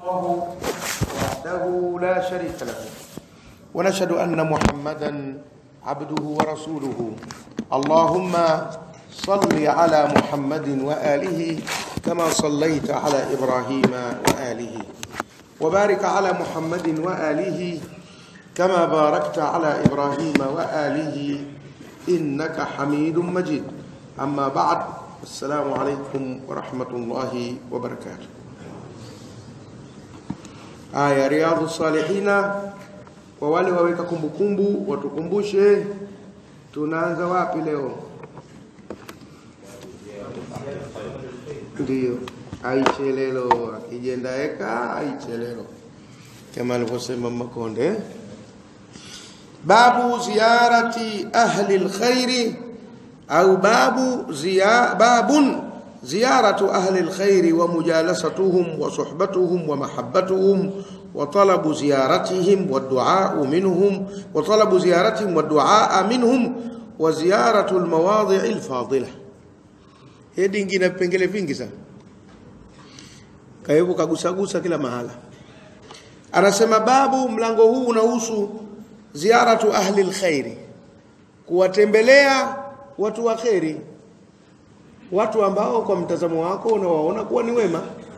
الله وحده لا شريك له ونشهد أن محمدا عبده ورسوله اللهم صل على محمد وآله كما صليت على إبراهيم وآله وبارك على محمد وآله كما باركت على إبراهيم وآله إنك حميد مجيد أما بعد السلام عليكم ورحمة الله وبركاته Aya Riyadhu Salihina, kwa wale waweka kumbukumbu watukumbushe, tunaanza wapi leo? Ndiyo, aichelelo akijendaeka aichelelo, kama alivyosema Makonde. Babu ziyarati ahli lkhairi au babu ziya, babun زيارة أهل الخير ومجالستهم وصحبتهم ومحبتهم وطلب زيارتهم والدعاء منهم وطلب زيارتهم والدعاء منهم وزيارة المواضع الفاضلة hii ingine vipengele vingi sana kaivo kagusagusa kila mahala anasema babu mlango huu unahusu ziaratu ahli lkhairi kuwatembelea watu wa kheri watu ambao kwa mtazamo wako unawaona kuwa ni wema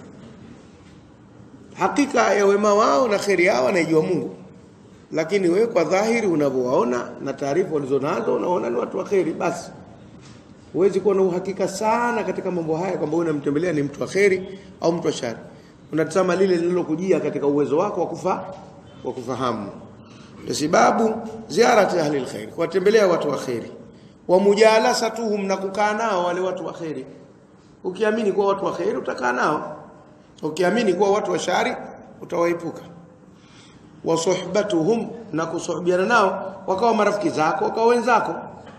hakika ya wema wao na kheri yao anaijua Mungu lakini wewe kwa dhahiri unavyowaona na taarifa ulizonazo unaona ni watu wa kheri basi huwezi kuwa na uhakika sana katika mambo haya kwamba unamtembelea ni mtu wa kheri au mtu wa shari unatazama lile lililokujia katika uwezo wako wa kufa wa kufahamu sababu ziarati ahli alkhair kuwatembelea watu wa kheri wa mujalasatuhum na kukaa nao wale watu wa kheri ukiamini kuwa watu wa kheri utakaa nao ukiamini kuwa watu wa shari utawaepuka wa suhbatuhum na kusuhbiana nao wakawa marafiki zako wakawa wenzako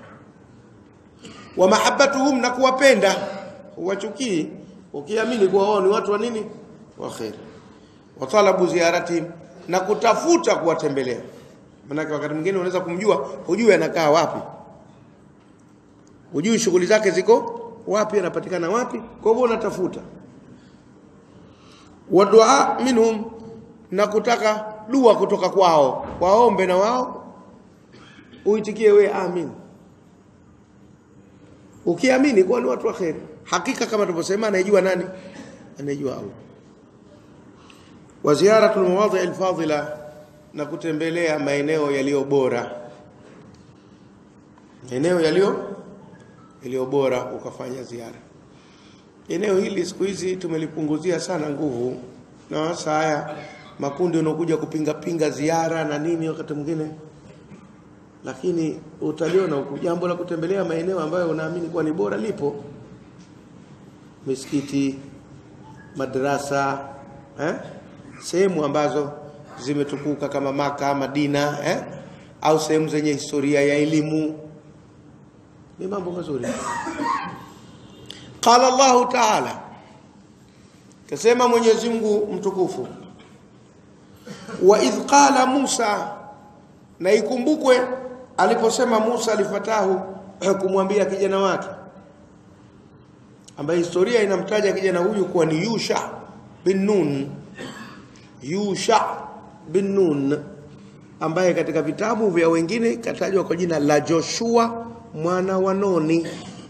wa mahabbatuhum na kuwapenda uwachukii ukiamini kuwa wao ni watu wa nini wa kheri wa talabu ziyaratihim na kutafuta kuwatembelea maana wakati mwingine unaweza kumjua hujui anakaa wapi hujui shughuli zake ziko wapi anapatikana wapi kwa hivyo unatafuta wa dua minhum na kutaka dua kutoka kwao waombe na wao uitikie we amin ukiamini kuwa ni watu wa kheri hakika kama tulivyosema anayejua nani anayejua Allah wa ziyaratul mawadhi alfadila na kutembelea maeneo yaliyo bora eneo yaliyo iliyo bora ukafanya ziara. Eneo hili siku hizi tumelipunguzia sana nguvu, na hasa haya makundi yanaokuja kupinga pinga ziara na nini wakati mwingine, lakini utaliona huku jambo la kutembelea maeneo ambayo unaamini kuwa ni bora lipo, misikiti, madrasa, eh? sehemu ambazo zimetukuka kama Maka, Madina, eh? au sehemu zenye historia ya elimu ni mambo mazuri qala Allah ta'ala kasema Mwenyezi Mungu mtukufu wa idh qala Musa na ikumbukwe aliposema Musa alifatahu kumwambia kijana wake ambaye historia inamtaja kijana huyu kuwa ni Yusha bin Nun Yusha bin Nun ambaye katika vitabu vya wengine katajwa kwa jina la Joshua mwana wa Noni.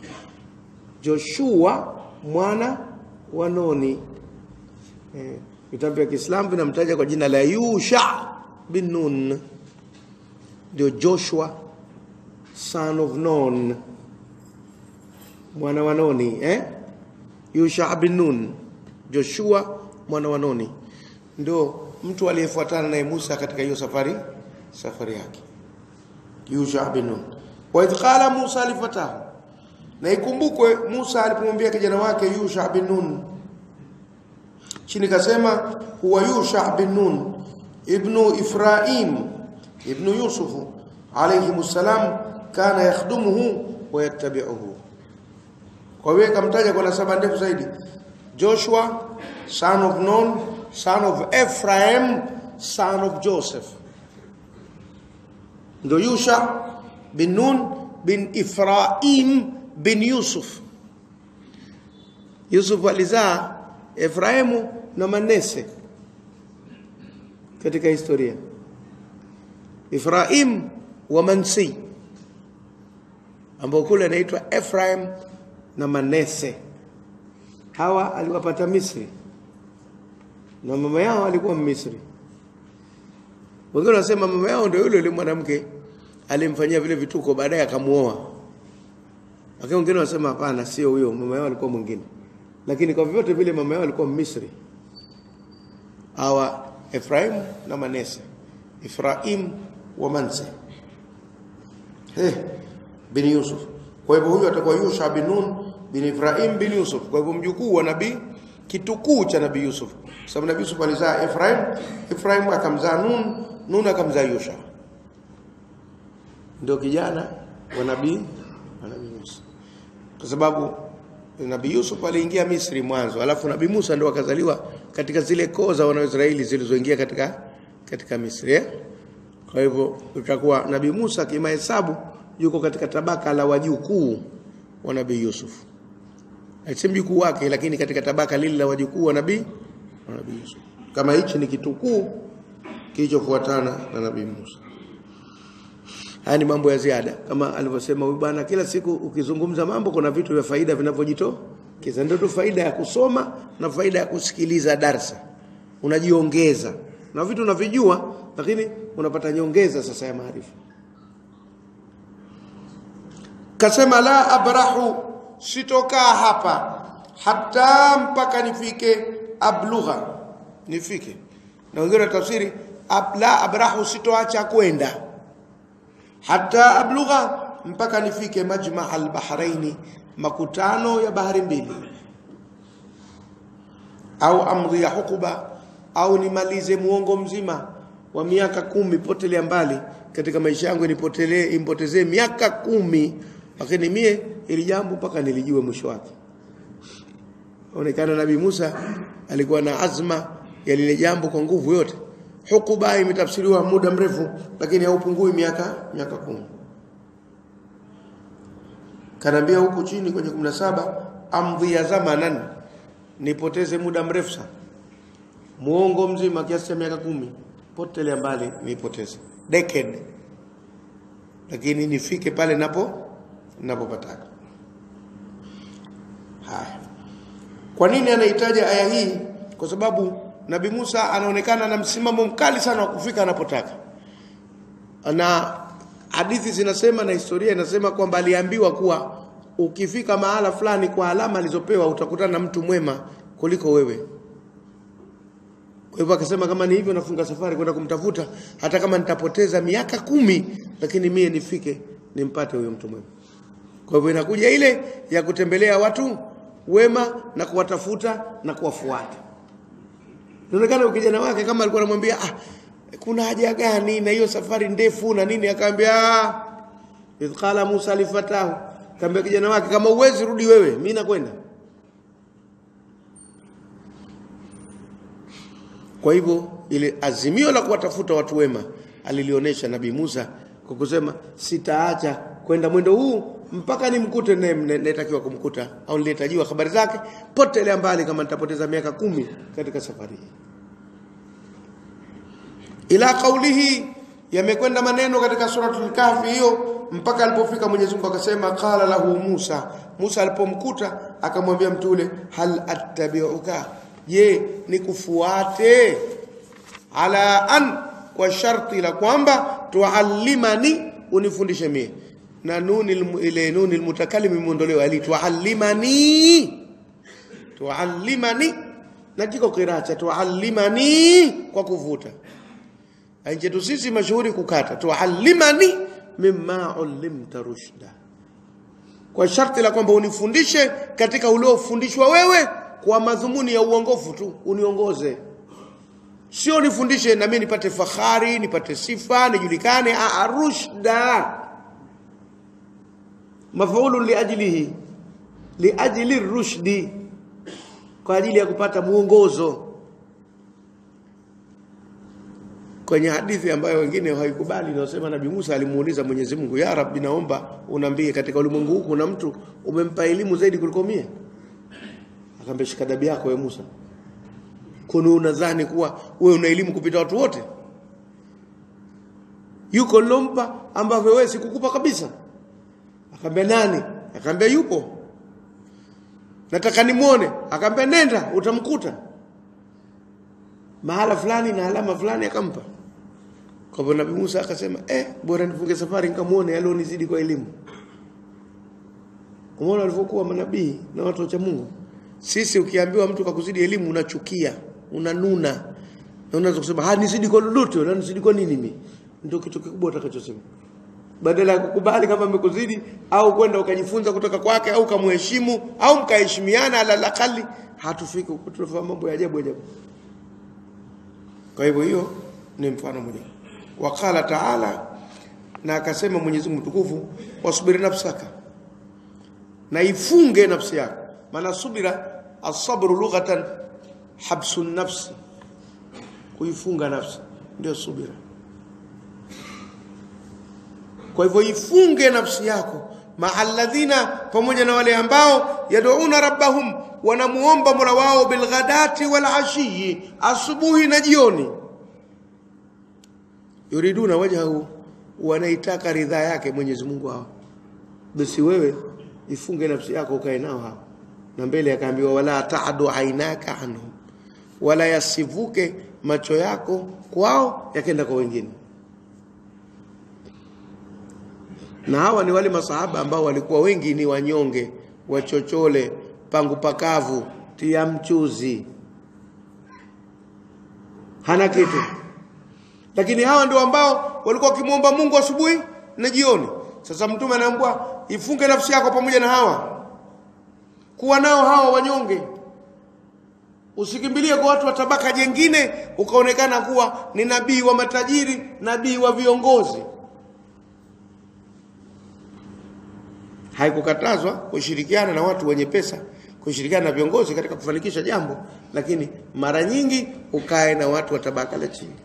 Joshua mwana wa Noni. Eh, vitabu vya Kiislamu vinamtaja kwa jina la Yusha bin Nun. Ndio Joshua son of Nun. Mwana wa Noni, eh? Yusha bin Nun. Joshua mwana wa Noni. Ndio mtu aliyefuatana naye Musa katika hiyo safari safari yake. Yusha bin Nun wa idh qala Musa lifatahu, na ikumbukwe Musa alipomwambia kijana wake Yusha bin Nun, chini kasema huwa Yusha bin Nun ibnu Ifraim ibnu Yusuf alayhi salam kana yakhdumuhu wa yattabi'uhu. Kwa hiyo kamtaja kwa nasaba ndefu zaidi, Joshua son of Nun son of Ephraim son of Joseph, ndo Yusha bin Nun bin Ifraim bin Yusuf. Yusuf alizaa Efraimu na Manese. katika historia Ifraim wa Mansi ambao kule anaitwa Ephraim na Manese hawa aliwapata Misri na mama yao alikuwa Misri wengine wanasema mama yao ndio yule yule mwanamke alimfanyia vile vituko baadaye akamuoa lakini wengine wanasema hapana sio huyo mama yao alikuwa mwingine lakini kwa vyote vile mama yao alikuwa Misri hawa Ephraim na Manase Ephraim wa Manase eh bin Yusuf kwa hivyo huyu atakuwa Yusha bin Nun bin Ephraim bin Yusuf kwa hivyo mjukuu wa nabii kitukuu cha nabii Yusuf sababu nabii Yusuf alizaa Ephraim Ephraim akamzaa Nun Nun akamzaa Yusha ndio kijana wa nabii wa nabii Musa kwa sababu nabii Yusuf aliingia Misri mwanzo alafu nabii Musa ndio akazaliwa katika zile koo za Wanaisraeli zilizoingia katika katika Misri eh? kwa hivyo utakuwa nabii Musa kimahesabu yuko katika tabaka la wajukuu wa nabii Yusuf si mjukuu wake lakini katika tabaka lile la wajukuu wa nabii wa nabii Yusuf kama hichi ni kitukuu kilichofuatana na nabii Musa haya ni mambo ya ziada kama alivyosema huyu bwana kila siku ukizungumza mambo kuna vitu vya faida vinavyojitokeza ndio tu faida ya kusoma na faida ya kusikiliza darsa unajiongeza na vitu unavijua lakini unapata nyongeza sasa ya maarifa kasema la abrahu sitokaa hapa hata mpaka nifike ablugha nifike na wengine tafsiri ab, la abrahu sitoacha kwenda hata ablugha mpaka nifike majma albahraini makutano ya bahari mbili au amri ya hukuba au nimalize muongo mzima wa miaka kumi potelea mbali katika maisha yangu nipotelee impotezee miaka kumi lakini mie ili jambo mpaka nilijue mwisho wake onekana nabii Musa alikuwa na azma ya lile jambo kwa nguvu yote hukuba imetafsiriwa muda mrefu lakini haupungui miaka miaka kumi kanaambia huku chini kwenye 17 amdhi ya zamanan nipoteze muda mrefu sana muongo mzima kiasi cha miaka kumi potelea mbali nipoteze decade lakini nifike pale napo napopataka haya kwa nini anahitaji aya hii kwa sababu Nabii Musa anaonekana na msimamo mkali sana wa kufika anapotaka na hadithi zinasema na historia inasema kwamba aliambiwa kuwa ukifika mahala fulani kwa alama alizopewa utakutana na mtu mwema kuliko wewe kwa hivyo akasema kama ni hivyo nafunga safari kwenda kumtafuta hata kama nitapoteza miaka kumi lakini mie nifike nimpate huyo mtu mwema kwa hivyo inakuja ile ya kutembelea watu wema na kuwatafuta na kuwafuata inaonekana ukijana wake kama alikuwa anamwambia ah kuna haja gani na hiyo safari ndefu na nini akamwambia idh qala Musa lifatahu kaambia kijana wake kama uwezi rudi wewe mimi nakwenda kwa hivyo ile azimio la kuwatafuta watu wema alilionyesha nabii Musa kwa kusema sitaacha kwenda mwendo huu mpaka nimkute nayetakiwa kumkuta au nilihitajiwa habari zake potelea mbali kama nitapoteza miaka kumi katika safari hii ila kaulihi yamekwenda maneno katika suratul kahfi hiyo mpaka alipofika Mwenyezi Mungu akasema qala lahu Musa Musa alipomkuta akamwambia mtu ule hal attabi'uka je nikufuate ala an kwa sharti la kwamba tuallimani unifundishe mie na nuni ile nuni almutakallim imeondolewa ali tuallimani tuallimani na kiko kiracha tuallimani kwa kuvuta Anjetu sisi mashuhuri kukata tuallimani mimma ulimta rushda kwa sharti la kwamba unifundishe katika uliofundishwa wewe kwa madhumuni ya uongofu tu uniongoze sio nifundishe na mimi nipate fahari nipate sifa nijulikane a rushda mafaulu liajlihi liajli rushdi kwa ajili ya kupata muongozo kwenye hadithi ambayo wengine hawaikubali inasema Nabii Musa alimuuliza Mwenyezi Mungu ya Rabbi naomba unambie katika ulimwengu huu kuna mtu umempa elimu zaidi kuliko mie akamwambia shika dabi yako wewe Musa kuna unadhani kuwa wewe una elimu kupita watu wote yuko lompa ambavyo wewe sikukupa kabisa akamwambia nani akamwambia yupo nataka nimuone akamwambia nenda utamkuta mahala fulani na alama fulani akampa kwa hivyo Nabii Musa akasema eh bora nifunge safari nikamuone alionizidi kwa elimu umeona walivyokuwa manabii na watu wa Mungu sisi ukiambiwa mtu kakuzidi elimu unachukia unanuna na unaweza kusema ha nizidi kwa lolote na nizidi kwa nini mimi ndio kitu kikubwa utakachosema badala ya kukubali kama amekuzidi au kwenda ukajifunza kutoka kwake au kamheshimu au mkaheshimiana ala lakali hatufiki huko tunafahamu mambo ya ajabu ajabu kwa hivyo hiyo ni mfano mmoja wakala taala na akasema Mwenyezi Mungu mtukufu wasubiri nafsaka na ifunge nafsi yako maana subira asabru lughatan habsu nafsi kuifunga nafsi ndio subira kwa hivyo ifunge nafsi yako ma'alladhina pamoja na wale ambao yad'una rabbahum wanamuomba mola wao bilghadati wal ashiyi asubuhi na jioni yuriduna wajhahu wanaitaka ridhaa yake Mwenyezi Mungu hao basi wewe ifunge nafsi yako ukae nao hao na mbele akaambiwa wala ta'du ainaka anhum wala yasivuke macho yako kwao yakenda kwa wengine na hawa ni wale masahaba ambao walikuwa wengi ni wanyonge wachochole pangu pakavu tia mchuzi hana kitu lakini hawa ndio ambao walikuwa wakimwomba Mungu asubuhi na jioni sasa mtume anaambiwa ifunge nafsi yako pamoja na hawa kuwa nao hawa wanyonge usikimbilie kwa watu wa tabaka jengine ukaonekana kuwa ni nabii wa matajiri nabii wa viongozi haikukatazwa kushirikiana na watu wenye pesa kushirikiana na viongozi katika kufanikisha jambo lakini mara nyingi ukae na watu wa tabaka la chini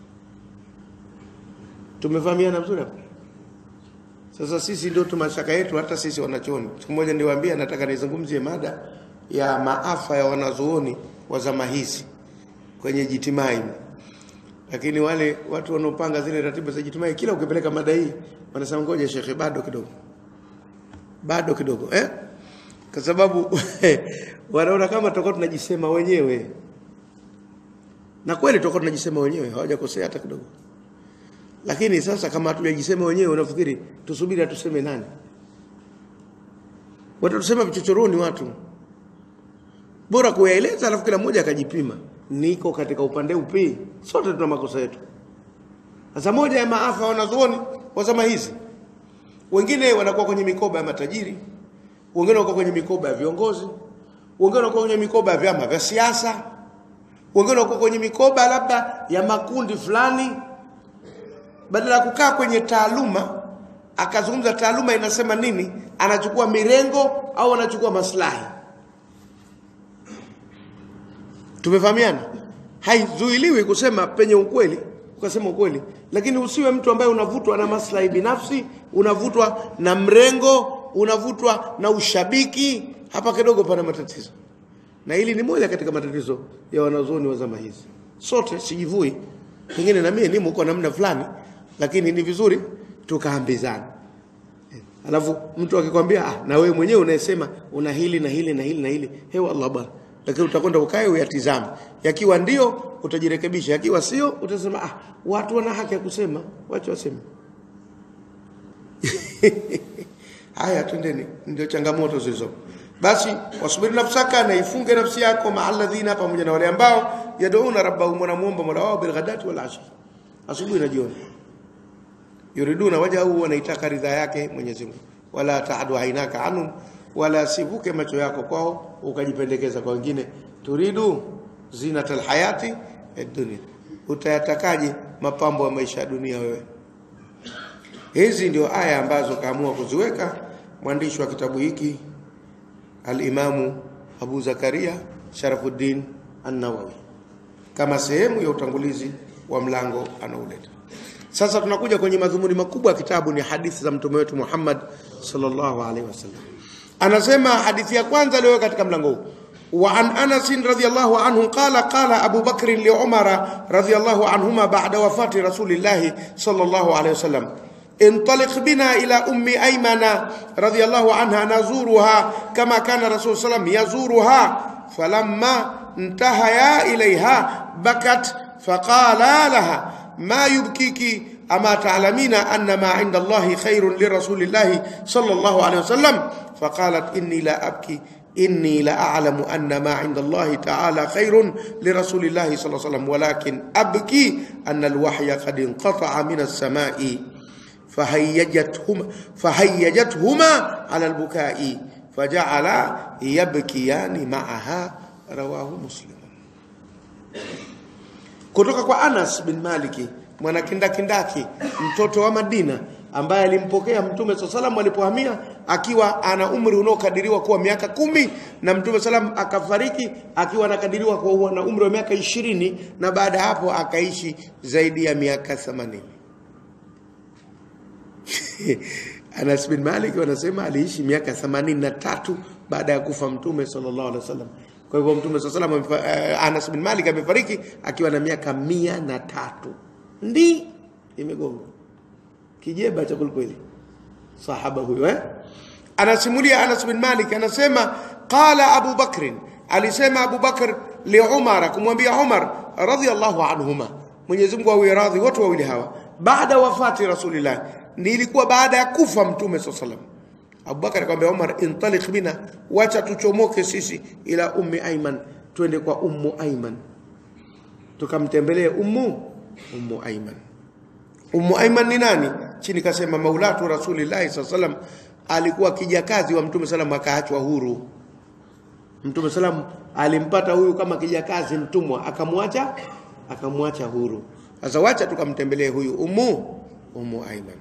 tumefahamiana vizuri hapo sasa sisi ndio tumashaka yetu hata sisi wanachoni siku moja niwaambia nataka nizungumzie mada ya maafa ya wanazuoni wa zama hizi kwenye jitimai lakini wale watu wanaopanga zile ratiba za jitimai kila ukipeleka mada hii wanasema ngoja shekhe bado kidogo bado kidogo eh kwa sababu wanaona kama tutakuwa tunajisema wenyewe na kweli tutakuwa tunajisema wenyewe hawajakosea hata kidogo lakini sasa kama hatujajisema wenyewe unafikiri tusubiri atuseme nani watatusema vichochoroni watu bora kuyaeleza alafu kila mmoja akajipima niko katika upande upi sote tuna makosa yetu sasa moja ya maafa wanazuoni wa zama hizi wengine wanakuwa kwenye mikoba ya matajiri wengine wanakuwa kwenye mikoba ya viongozi wengine wanakuwa kwenye mikoba ya vyama vya siasa wengine wanakuwa kwenye mikoba labda ya makundi fulani badala ya kukaa kwenye taaluma akazungumza taaluma inasema nini anachukua mirengo au anachukua maslahi tumefahamiana haizuiliwi kusema penye ukweli ukasema ukweli lakini usiwe mtu ambaye unavutwa na maslahi binafsi unavutwa na mrengo unavutwa na ushabiki hapa kidogo pana matatizo na hili ni moja katika matatizo ya wanazuoni wa zama hizi sote sijivui pengine na mimi nimo kwa namna fulani lakini ni vizuri tukaambizana alafu mtu akikwambia ah, na wewe mwenyewe unayesema una hili na hili na hili na hili hewa Allah bwana lakini utakwenda ukae uyatizame yakiwa ndio utajirekebisha yakiwa sio utasema ah watu wana haki ya kusema wacha waseme haya twendeni ndio changamoto zilizo basi wasubiri nafsaka na ifunge nafsi yako maalladhina pamoja na wale ambao yad'una rabbahum wanamuomba mola wao bilghadati wal ashi asubuhi na jioni yuriduna wajahu wanaitaka ridha yake Mwenyezi Mungu wala taadu ainaka anhum wala sivuke macho yako kwao ukajipendekeza kwa wengine turidu zinatal hayati dunia utayatakaje mapambo ya maisha ya dunia wewe hizi ndio aya ambazo kaamua kuziweka mwandishi wa kitabu hiki al-Imamu Abu Zakaria Sharafuddin An-Nawawi kama sehemu ya utangulizi wa mlango anauleta sasa tunakuja kwenye madhumuni makubwa ya kitabu ni hadithi za mtume wetu Muhammad sallallahu alaihi wasallam anasema hadithi ya kwanza leo katika mlango huu وعن أنس رضي الله عنه قال قال أبو بكر لعمر رضي الله عنهما بعد وفاة رسول الله صلى الله عليه وسلم انطلق بنا إلى أم أيمن رضي الله عنها نزورها كما كان رسول صلى الله عليه وسلم يزورها فلما انتهيا إليها بكت فقال لها ما يبكيك أما تعلمين أن ما عند الله خير لرسول الله صلى الله عليه وسلم فقالت إني لا أبكي إني لأعلم أن ما عند الله تعالى خير لرسول الله صلى الله عليه وسلم ولكن أبكي أن الوحي قد انقطع من السماء فهيجتهما, فهيجتهما على البكاء فجعل يبكيان معها رواه مسلم kutoka kwa Anas bin Maliki mwanakindakindaki mtoto wa Madina ambaye alimpokea Mtume swalla salam alipohamia akiwa ana umri unaokadiriwa kuwa miaka kumi na Mtume salam akafariki akiwa anakadiriwa kuwa na umri wa miaka ishirini na baada ya hapo akaishi zaidi ya miaka 80 Anas bin Malik wanasema aliishi miaka 83 baada ya kufa Mtume sallallahu alaihi wasallam. Kwa hivyo Mtume sallallahu alaihi wasallam uh, Anas bin Malik amefariki akiwa na miaka mia na tatu. Ndi imegonga kijeba cha kweli sahaba huyo eh anasimulia Anas bin Malik anasema qala Abu Bakr alisema Abu Bakr li Umar kumwambia Umar radhiyallahu anhuma Mwenyezi Mungu awe radhi wote wawili hawa baada wafati Rasulillah nilikuwa baada ya kufa Mtume sallallahu alaihi wasallam Abubakar akamwambia Umar intaliq bina wacha tuchomoke sisi ila ummi Aiman twende kwa ummu Aiman tukamtembelee ummu ummu Aiman Ummu Aiman ni nani? Chini kasema maulatu Rasulillahi sallam alikuwa kijakazi wa Mtume sallam akaachwa huru. Mtume sallam alimpata huyu kama kijakazi mtumwa akamwacha akamwacha huru. Sasa wacha tukamtembelee huyu Ummu Ummu Aiman.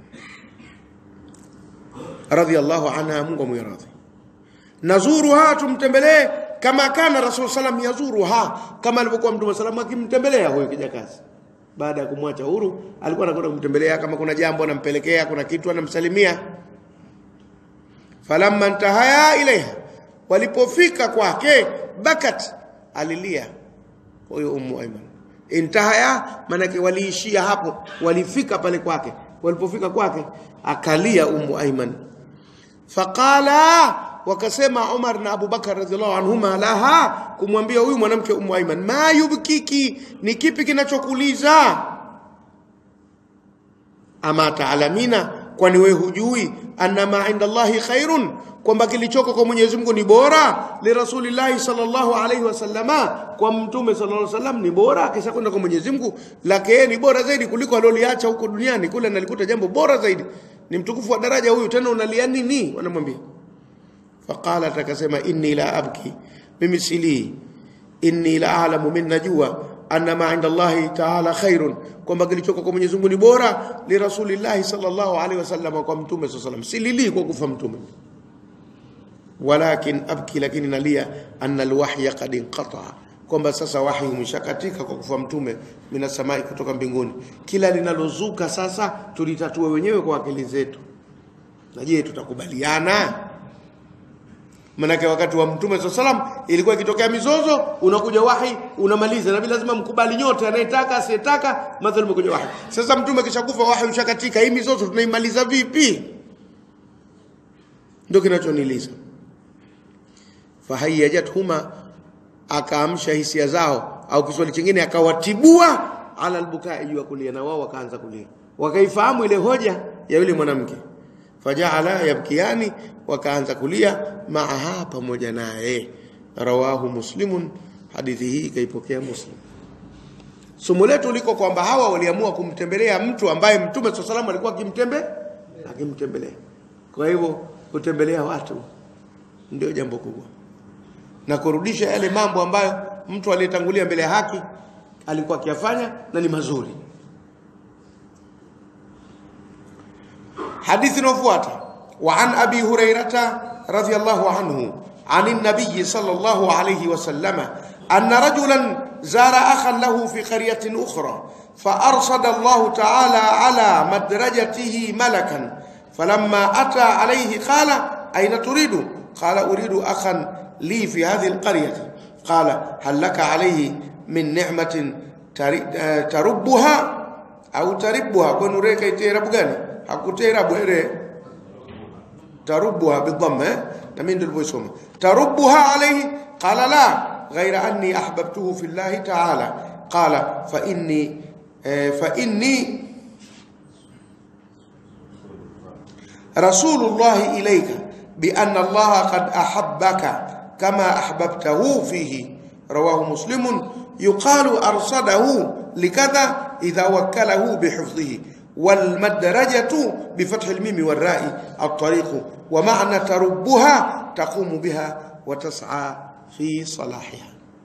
Radhiyallahu anha Mungu amwiradhi. Nazuruha tumtembelee kama kana Rasul sallam yazuruha kama alivyokuwa Mtume sallam akimtembelea huyu kijakazi baada ya kumwacha huru alikuwa anakwenda kumtembelea kama kuna jambo anampelekea kuna kitu anamsalimia falamma intahaya ilaiha walipofika kwake bakat alilia huyo ummu aiman intahaya manake waliishia hapo walifika pale kwake walipofika kwake akalia ummu aiman faqala wakasema Umar na Abu Bakar radhiallahu anhuma laha kumwambia huyu mwanamke Ummu Aiman ma yubkiki ni kipi kinachokuliza ama taalamina kwani wewe hujui anna ma inda Allahi khairun kwamba kilichoko kwa Mwenyezi Mungu ni bora li rasulillahi sallallahu alaihi wasallama kwa mtume sallallahu alaihi wasallam ni bora kisha kwenda kwa Mwenyezi Mungu lake yeye ni bora zaidi kuliko aloliacha huko duniani kule nalikuta jambo bora zaidi ni mtukufu wa daraja huyu tena unalia nini wanamwambia faqalat akasema inni la abki mimi silii inni la a'lamu min najua anna ma inda Allahi ta'ala khairun kwamba kilichoko kwa Mwenyezi Mungu ni bora li rasulillahi sallallahu alaihi wasallam kwa mtume sallallahu alaihi wasallam silili kwa kufa mtume walakin abki lakini nalia anna alwahya qad inqata kwamba sasa wahi umeshakatika kwa kufa mtume mina samai kutoka mbinguni kila linalozuka sasa tulitatue wenyewe kwa akili zetu na je tutakubaliana Manake wakati wa Mtume swalla salam ilikuwa ikitokea mizozo, unakuja wahi unamaliza, na lazima mkubali nyote, anayetaka asiyetaka, mathalan umekuja wahi. Sasa Mtume kishakufa, wahi ushakatika, hii mizozo tunaimaliza vipi? Ndio kinachoniliza. Fahayajathuma, akaamsha hisia zao, au Kiswahili kingine akawatibua ala albukai, juu ya kulia, na wao wakaanza kulia, wakaifahamu ile hoja ya yule mwanamke fajaala yabkiani wakaanza kulia maaha pamoja naye rawahu muslimun hadithi hii kaipokea muslim somo letu liko kwamba hawa waliamua kumtembelea mtu ambaye mtume swalla salam alikuwa akimtembe akimtembelea kwa hivyo kutembelea watu ndio jambo kubwa na kurudisha yale mambo ambayo mtu aliyetangulia mbele ya haki alikuwa akiyafanya na ni mazuri حديث نفواتا وعن أبي هريرة رضي الله عنه عن النبي صلى الله عليه وسلم أن رجلا زار أخا له في قرية أخرى فأرصد الله تعالى على مدرجته ملكا فلما أتى عليه قال أين تريد قال أريد أخا لي في هذه القرية qala hal laka alayhi min ni'matin tari- eh, tarubbuha au taribbuha kwenu reka itirabu gani hakutirabu ere tarubbuha bidhamma eh? na mimi nilivyoisoma tarubbuha alayhi qala la ghayra anni ahbabtuhu fi llahi ta'ala qala fa inni eh, fa inni رسول الله إليك بأن الله قد أحبك كما أحببته فيه رواه مسلم يقال أرصده لكذا إذا وكله بحفظه والمدرجة بفتح الميم والراء الطريق ومعنى تربها تقوم بها وتسعى في صلاحها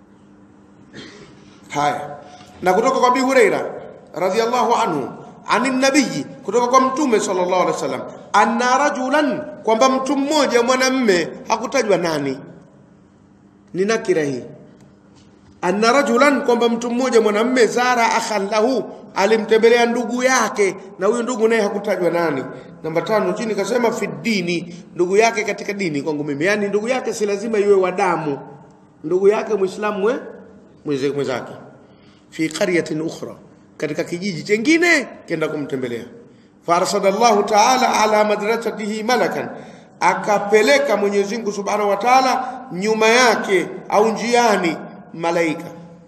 haya na kutoka kwa Abi Huraira radhiallahu anhu ani nabii kutoka kwa mtume sallallahu alaihi wasallam anna rajulan kwamba mtu mmoja mwanamme hakutajwa nani ni nakira hii anna rajulan kwamba mtu mmoja mwanamme zara akhan lahu alimtembelea ndugu yake na huyo ndugu naye hakutajwa nani namba tano chini kasema fi dini ndugu yake katika dini kwangu mimi yani ndugu yake si lazima iwe wa damu ndugu yake muislamu we mweze- mwenzake fi qaryatin ukhra katika kijiji chengine kenda kumtembelea farsada Allahu ta'ala ala madrasatihi malakan akapeleka Mwenyezi Mungu Subhanahu wa Ta'ala nyuma yake au njiani malaika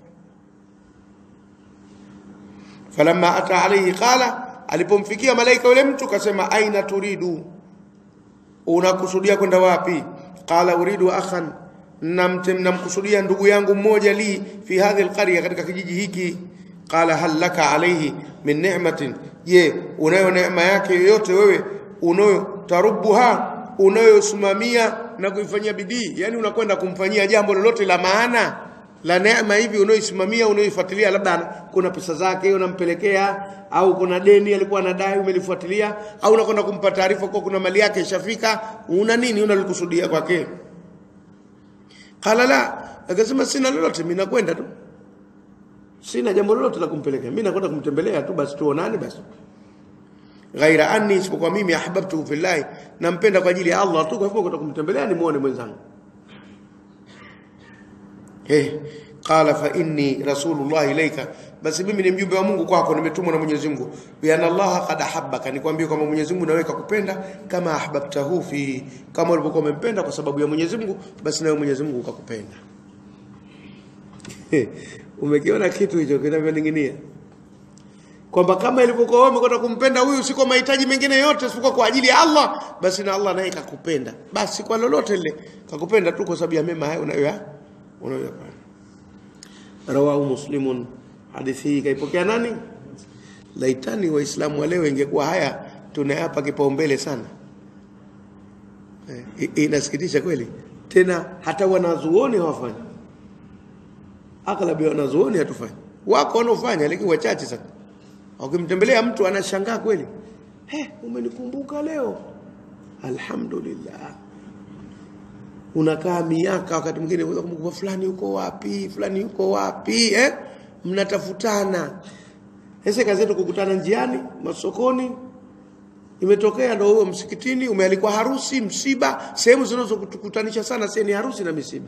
falamma ata alayhi qala alipomfikia malaika yule mtu kasema aina turidu unakusudia kwenda wapi qala uridu akhan namtem namkusudia ndugu yangu mmoja li fi hadhihi alqarya katika kijiji hiki qala hal laka alayhi min ni'matin je unayo neema yake yoyote wewe unayo tarubuha unayosimamia na kuifanyia bidii yani unakwenda kumfanyia jambo lolote la maana la neema hivi unaoisimamia unaoifuatilia labda ana- kuna pesa zake unampelekea au kuna deni alikuwa anadai umelifuatilia au unakwenda kumpa taarifa kwa kuna mali yake ishafika una nini unalikusudia kwake qala la akasema sina lolote mimi nakwenda tu sina jambo lolote la kumpelekea mimi nakwenda kumtembelea tu basi tuonane basi ghaira anni isipokuwa mimi ahbabtuhu fillahi nampenda kwa ajili ya Allah tu kwa hivyo kwenda kumtembelea nimuone mwenzangu Eh, qala fa inni rasulullah ilaika, basi mimi ni mjumbe wa Mungu kwako, nimetumwa na Mwenyezi Mungu. Bi anna Allah qad ahabbaka, nikwambie kwamba Mwenyezi Mungu nawe kakupenda kama ahbabtahu fi, kama ulivyokuwa umempenda kwa sababu ya Mwenyezi Mungu, basi nawe Mwenyezi Mungu kakupenda. Umekiona kitu hicho kinavyoning'inia kwamba kama ilivyokuwa wewe umekwenda kumpenda huyu si kwa mahitaji mengine yote isipokuwa kwa ajili ya Allah, basi na Allah naye kakupenda, basi kwa lolote lile kakupenda tu kwa sababu ya mema hayo unayoya unayoyafanya. Rawahu Muslimun, hadithi hii kaipokea nani? Laitani Waislamu wa leo ingekuwa haya tunayapa kipaumbele sana. Eh, i- inasikitisha kweli, tena hata wanazuoni hawafanyi, aghlabi ya wanazuoni hatufanyi. Wako wanaofanya lakini wachache sana. Ukimtembelea mtu anashangaa kweli, he, umenikumbuka leo, alhamdulillah. Unakaa miaka, wakati mwingine unaweza kumkumbuka fulani yuko wapi, fulani yuko wapi, eh? Mnatafutana. Sasa kazi yetu kukutana njiani, masokoni, imetokea ndo huo msikitini, umealikwa harusi, msiba, sehemu zinazotukutanisha sana sasa ni harusi na misiba.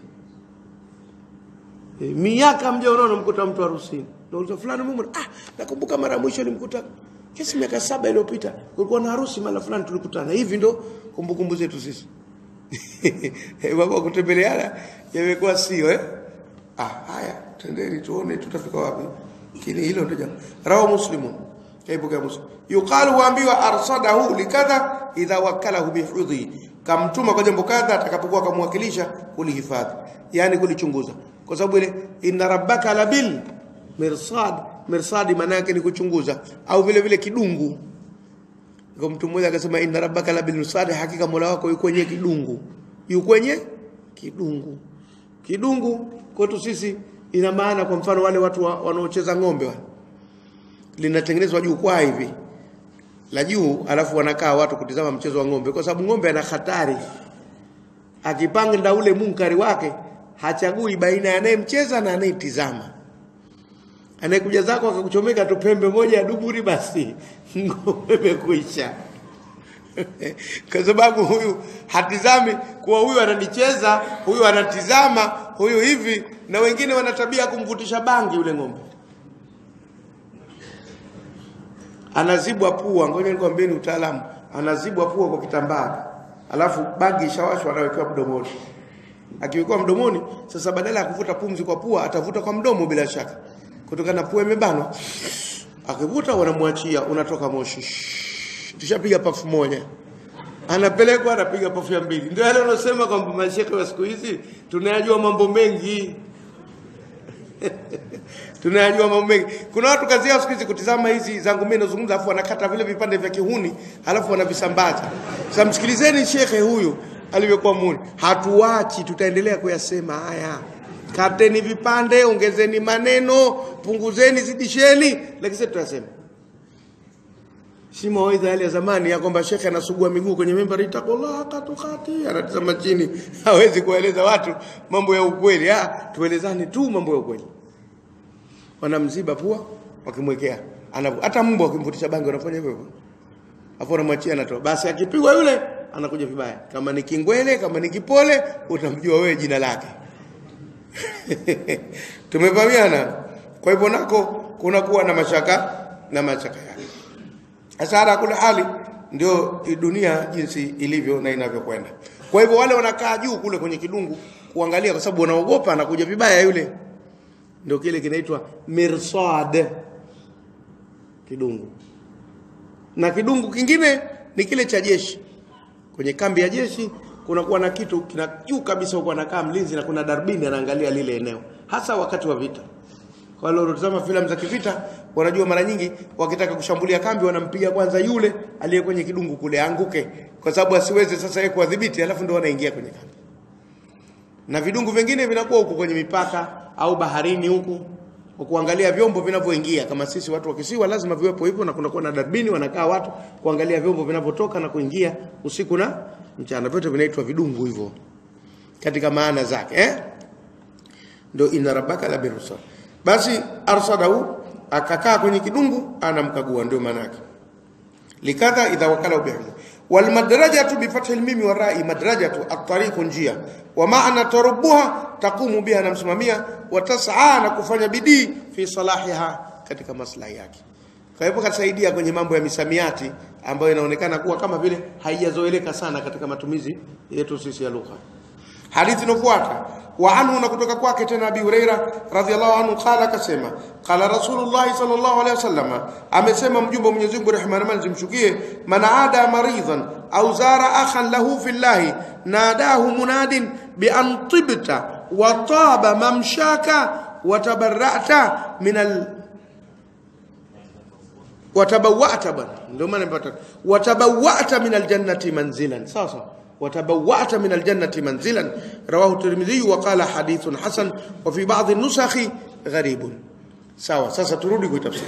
E, miaka mja unaona mkuta mtu harusini. Nauliza fulani mume, ah, nakumbuka mara ya mwisho nilimkuta kesi miaka saba iliyopita. Kulikuwa na harusi mara fulani tulikutana. Hivi ndo kumbukumbu zetu sisi. Eh, Mambo kutembeleana yamekuwa sio eh? Ah, haya, tendeni tuone tutafika wapi. Kile hilo ndio jambo. Rawa Muslimun. Kaibuka Muslim. Yuqalu waambiwa arsadahu likadha idha wakalahu bihudhi. Kamtuma kwa jambo kadha atakapokuwa kamwakilisha kulihifadhi. Yaani kulichunguza. Kwa sababu ile inna rabbaka labil mirsad. Mirsadi maana yake ni kuchunguza au vile vile kidungu. Kwa mtu mmoja akasema inna rabbaka labil mirsad, hakika Mola wako yuko kwenye kidungu. Yuko kwenye kidungu. Kidungu kwetu sisi ina maana kwa mfano wale watu wa- wanaocheza ng'ombe wale linatengenezwa jukwaa hivi la juu, alafu wanakaa watu kutizama mchezo wa ng'ombe, kwa sababu ng'ombe ana hatari. Akipanga ule munkari wake, hachagui baina ya anayemcheza na anayetizama. Anayekuja zako akakuchomeka tu pembe moja ya duburi, basi ng'ombe imekwisha. kwa sababu huyu hatizami kuwa huyu ananicheza, huyu anatizama, huyu hivi na wengine wana tabia ya kumvutisha bangi yule ng'ombe anazibwa pua ngoja nikwambieni utaalamu anazibwa pua kwa kitambaa alafu bangi ishawashwa anawekewa mdomoni akiwekewa mdomoni sasa badala ya kuvuta pumzi kwa pua atavuta kwa mdomo bila shaka kutokana na pua imebanwa akivuta wanamwachia unatoka moshi tushapiga pafu moja anapelekwa anapiga pafu ya mbili ndio yale wanaosema kwamba mashekhe wa siku hizi tunayajua mambo mengi tunayajua mambo mengi kuna watu kazi yao siku hizi kutizama hizi zangu mimi nazungumza alafu wanakata vile vipande vya kihuni alafu wanavisambaza sasa msikilizeni shekhe huyu alivyokuwa muni hatuachi tutaendelea kuyasema haya kateni vipande ongezeni maneno punguzeni zidisheni lakini sasa tutasema si mawaidha yale ya zamani ya kwamba shekhe anasugua miguu kwenye mimbari itakullah katukati anatazama chini hawezi kueleza watu mambo ya ukweli ah tuelezane tu mambo ya ukweli wanamziba pua wakimwekea Anavu- hata mbwa wakimvutisha bangi wanafanya hivyo hivyo afu anamwachia anatoa basi akipigwa yule anakuja vibaya kama ni kingwele kama ni kipole utamjua wewe jina lake tumefahamiana kwa hivyo nako kunakuwa na mashaka na mashaka yake sasa ala kula hali ndio dunia jinsi ilivyo na inavyokwenda kwa hivyo wale wanakaa juu kule kwenye kidungu kuangalia kwa sababu wanaogopa anakuja vibaya yule ndio kile kinaitwa mirsad kidungu na kidungu kingine ni kile cha jeshi kwenye kambi ya jeshi kunakuwa na kitu kina juu kabisa huko anakaa mlinzi na kuna darbini anaangalia lile eneo hasa wakati wa vita kwa wale wanaotazama filamu za kivita wanajua mara nyingi wakitaka kushambulia kambi wanampiga kwanza yule aliye kwenye kidungu kule anguke kwa sababu asiweze sasa yeye kuwadhibiti alafu ndio wanaingia kwenye kambi na vidungu vingine vinakuwa huko kwenye mipaka au baharini huku kwa kuangalia vyombo vinavyoingia kama sisi watu wa kisiwa lazima viwepo hivyo na kunakuwa na darbini wanakaa watu kuangalia vyombo vinavyotoka na kuingia usiku na mchana vyote vinaitwa vidungu hivyo katika maana zake eh ndio inna rabbaka la birsad basi arsadahu akakaa kwenye kidungu anamkagua ndio maana yake likadha idha wakala bihim wal madrajatu bi fathi al mim wa ra'i madrajatu at-tariq njia wa ma'na tarubbuha taqumu biha namsimamia wa tas'a na kufanya bidii fi salahiha katika maslahi yake kwa hivyo kasaidia kwenye mambo ya misamiati ambayo inaonekana kuwa kama vile haijazoeleka sana katika matumizi yetu sisi ya lugha hadithi inofuata wa anhu na kutoka kwake tena Abi Huraira radhiallahu anhu qala akasema qala Rasulullah sallallahu alaihi wasallam amesema mjumbe wa Mwenyezi Mungu rehema na amani zimshukie man aada maridhan au zara akhan lahu fillahi nadahu munadin bi an tibta wa taba mamshaka wa tabarra'ta min al watabawata bwana ndio maana nimepata watabawata min aljannati manzilan sawa sawa وتبوأت من الجنة منزلا رواه الترمذي وقال حديث حسن وفي بعض النسخ غريب سوا sasa turudi kuitafsiri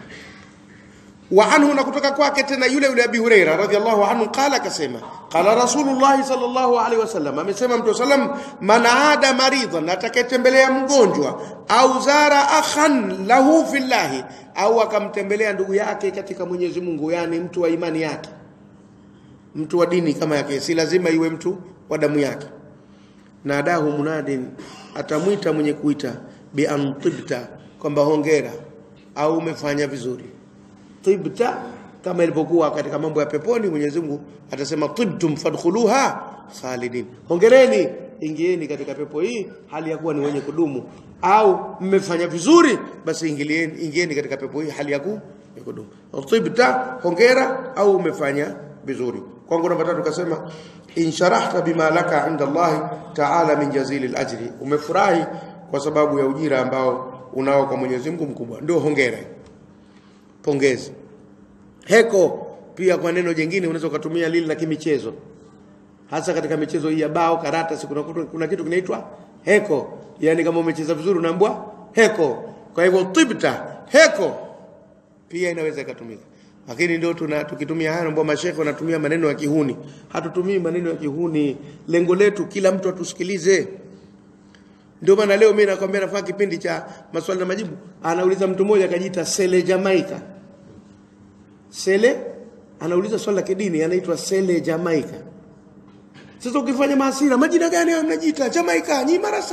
وعنه نكتك kwake tena yule yule Abi Huraira radhiallahu anhu qala kasema qala Rasulullah sallallahu alaihi wasallam amesema mtu sallam man aada maridhan atakayetembelea mgonjwa au zara akhan lahu fillahi au akamtembelea ndugu yake katika Mwenyezi Mungu yani mtu wa imani yake mtu wa dini kama yake si lazima iwe mtu wa damu yake nadahu munadin atamwita mwenye kuita bi antibta kwamba hongera au umefanya vizuri tibta kama ilivyokuwa katika mambo ya peponi Mwenyezi Mungu atasema tibtum fadkhuluha khalidin hongereni ingieni katika pepo hii hali ya kuwa ni wenye kudumu au mmefanya vizuri basi ingilieni ingieni katika pepo hii hali ya ku ya kudumu tibta hongera au umefanya vizuri kwangu namba tatu kasema insharahta bima laka inda Allah ta'ala min jazilil ajri umefurahi kwa sababu ya ujira ambao unao kwa Mwenyezi Mungu mkubwa ndio hongera pongezi heko pia kwa neno jingine unaweza kutumia lile la kimichezo hasa katika michezo hii ya bao karata si kuna, kuna kitu kinaitwa heko yani kama umecheza vizuri unaambwa heko kwa hivyo tibta heko pia inaweza ikatumika lakini ndio tuna tukitumia haya ambao mashekhe wanatumia maneno ya kihuni hatutumii maneno ya kihuni lengo letu kila mtu atusikilize ndio maana leo mimi nakwambia nafanya kipindi cha maswali na majibu anauliza mtu mmoja akajiita Sele Jamaica Sele anauliza swali la kidini anaitwa Sele Jamaica sasa ukifanya maasira majina gani hayo mnajiita Jamaica nyi marasa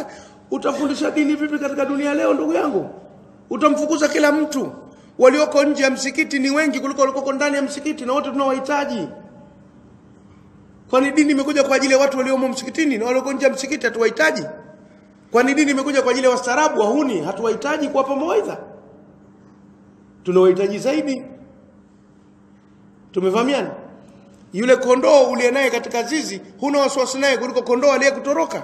utafundisha dini vipi katika dunia leo ndugu yangu utamfukuza kila mtu walioko nje ya msikiti ni wengi kuliko walioko ndani ya msikiti na wote tunawahitaji kwani dini imekuja kwa ajili ya watu waliomo msikitini na walioko nje ya msikiti hatuwahitaji kwani dini imekuja kwa ajili ya wastaarabu wahuni hatuwahitaji kuwapa mawaidha tunawahitaji zaidi tumefahamiana yule kondoo uliye naye katika zizi huna wasiwasi naye kuliko kondoo aliyekutoroka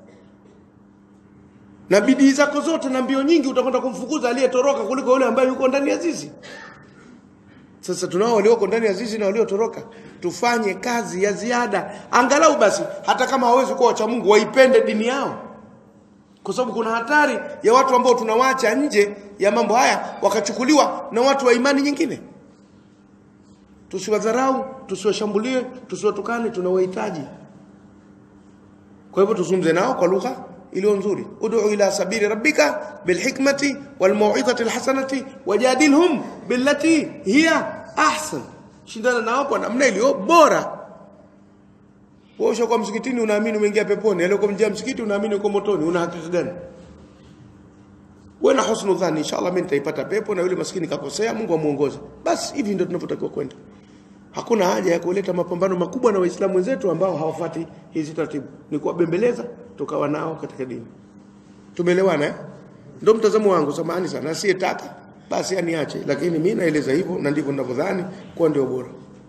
na bidii zako zote na mbio nyingi utakwenda kumfukuza aliyetoroka kuliko yule ambaye yuko ndani ya zizi sasa tunao walioko ndani ya zizi na waliotoroka tufanye kazi ya ziada angalau basi hata kama hawezi kuwa wacha Mungu waipende dini yao kwa sababu kuna hatari ya watu ambao tunawacha nje ya mambo haya wakachukuliwa na watu wa imani nyingine tusiwadharau tusiwashambulie tusiwatukane tunawahitaji kwa hivyo tuzungumze nao kwa lugha iliyo nzuri ud'u ila sabili rabbika bilhikmati walmau'izati alhasanati wajadilhum billati hiya ahsan shindana nao kwa namna iliyo bora wewe ushakuwa msikitini unaamini umeingia peponi aliyoko mjia msikiti unaamini uko motoni una hakika gani wewe na husnu dhani inshallah mimi nitaipata pepo na yule maskini kakosea Mungu amuongoze basi hivi ndio tunavyotakiwa kwenda hakuna haja ya kuleta mapambano makubwa na waislamu wenzetu ambao hawafati hizi taratibu ni kuwabembeleza tukawa nao katika dini tumeelewana eh ndio mtazamo wangu samahani sana asiyetaka basi aniache lakini mimi naeleza hivyo na ndivyo ninavyodhani kwa ndio bora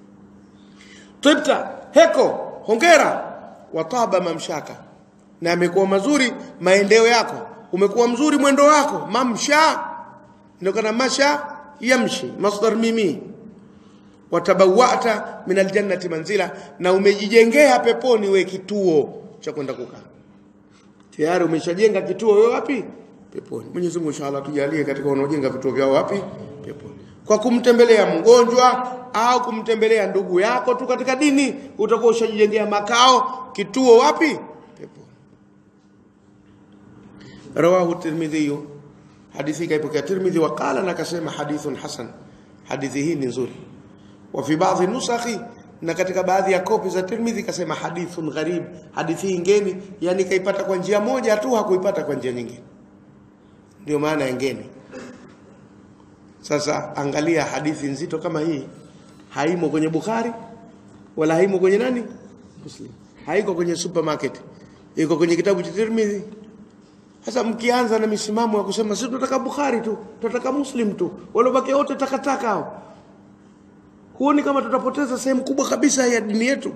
tibta heko hongera wataba mamshaka na amekuwa mazuri maendeo yako umekuwa mzuri mwendo wako mamsha ndio kana masha yamshi masdar mimi watabawata min aljannati manzila na umejijengea peponi we kituo cha kwenda kukaa tayari umeshajenga kituo wewe wapi peponi Mwenyezi Mungu inshallah tujalie katika wanaojenga vituo vyao wapi peponi kwa kumtembelea mgonjwa au kumtembelea ndugu yako tu katika dini utakuwa ushajijengea makao kituo wapi peponi rawahu tirmidhi hadithi kaipokea tirmidhi wakala na akasema hadithun hasan hadithi hii ni nzuri wa fi baadhi nusakhi na katika baadhi ya kopi za Tirmidhi kasema hadithun gharib hadithi hii ngeni yani kaipata kwa njia moja tu hakuipata kwa njia nyingine ndio maana ya ngeni sasa angalia hadithi nzito kama hii haimo kwenye Bukhari wala haimo kwenye nani Muslim haiko kwenye supermarket iko kwenye kitabu cha Tirmidhi sasa mkianza na misimamo ya kusema sisi tunataka Bukhari tu tunataka Muslim tu wale wote takataka hao huoni kama tutapoteza sehemu kubwa kabisa ya dini yetu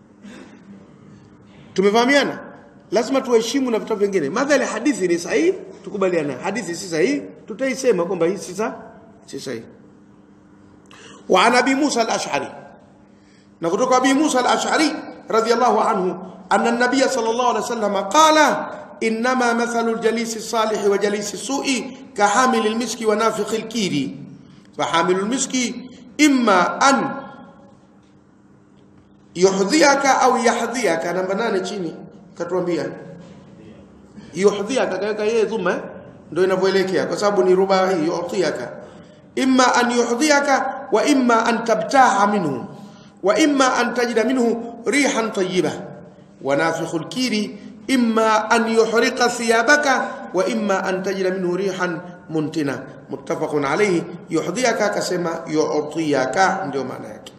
tumefahamiana lazima tuheshimu na vitabu vingine madhali hadithi ni sahihi tukubaliana hadithi si sahihi tutaisema kwamba hii si si sahihi wa an abi Musa al-Ash'ari na kutoka abi Musa al-Ash'ari radiyallahu anhu anna an-nabiy sallallahu alayhi wasallam qala inma mathalu al-jalis as-salih wa jalis as-su'i ka hamil al-miski wa nafikh al-kiri fa hamil al-miski imma an yuhdhiaka au yahdhiaka namba nane chini katuambia yuhdhiaka kaweka yeye dhuma ndio inavyoelekea kwa sababu ni ruba hii yuhdhiaka imma an yuhdhiaka wa imma an tabtaha minhu wa imma an tajida minhu rihan tayyiba wa nafikhul kiri imma an yuhriqa thiyabaka wa imma an tajida minhu rihan muntina muttafaqun alayhi yuhdhiaka akasema yu'tiyaka ndio maana yake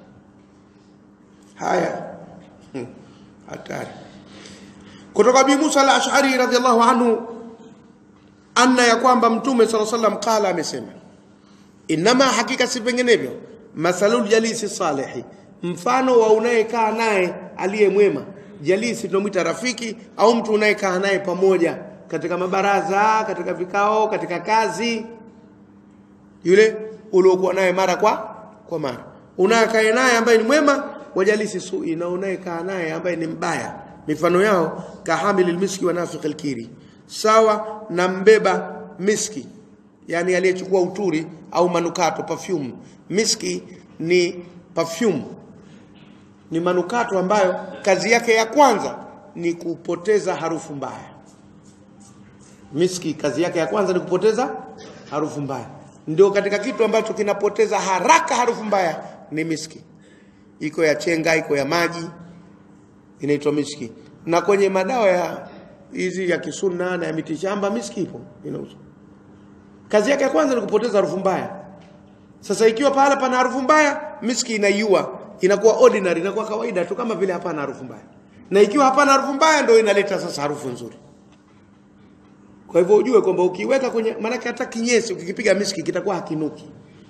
haya hatari kutoka bi Musa al-Ash'ari radhiyallahu anhu anna ya kwamba mtume sallallahu alayhi wasallam qala amesema inama hakika si vinginevyo mathalul jalisi salihi mfano wa unayekaa naye aliye mwema jalisi tunamwita rafiki au mtu unayekaa naye pamoja katika mabaraza katika vikao katika kazi yule uliokuwa naye mara kwa kwa mara unayekaa naye ambaye ni mwema wajalisi sui na unayekaa naye ambaye ni mbaya mifano yao kahamilil miski wa nafiqil kiri sawa na mbeba miski yani aliyechukua uturi au manukato perfume miski ni perfume ni manukato ambayo kazi yake ya kwanza ni kupoteza harufu mbaya miski kazi yake ya kwanza ni kupoteza harufu mbaya ndio katika kitu ambacho kinapoteza haraka harufu mbaya ni miski iko ya chenga iko ya maji inaitwa miski na kwenye madawa ya hizi ya kisunna na ya mitishamba miski ipo inauzwa kazi yake ya kwanza ni kupoteza harufu mbaya sasa ikiwa pahala pana harufu mbaya miski inaiua inakuwa ordinary inakuwa kawaida tu kama vile hapana harufu mbaya na ikiwa hapana harufu mbaya ndio inaleta sasa harufu nzuri kwa hivyo ujue kwamba ukiweka kwenye maanake hata kinyesi ukikipiga miski kitakuwa hakinuki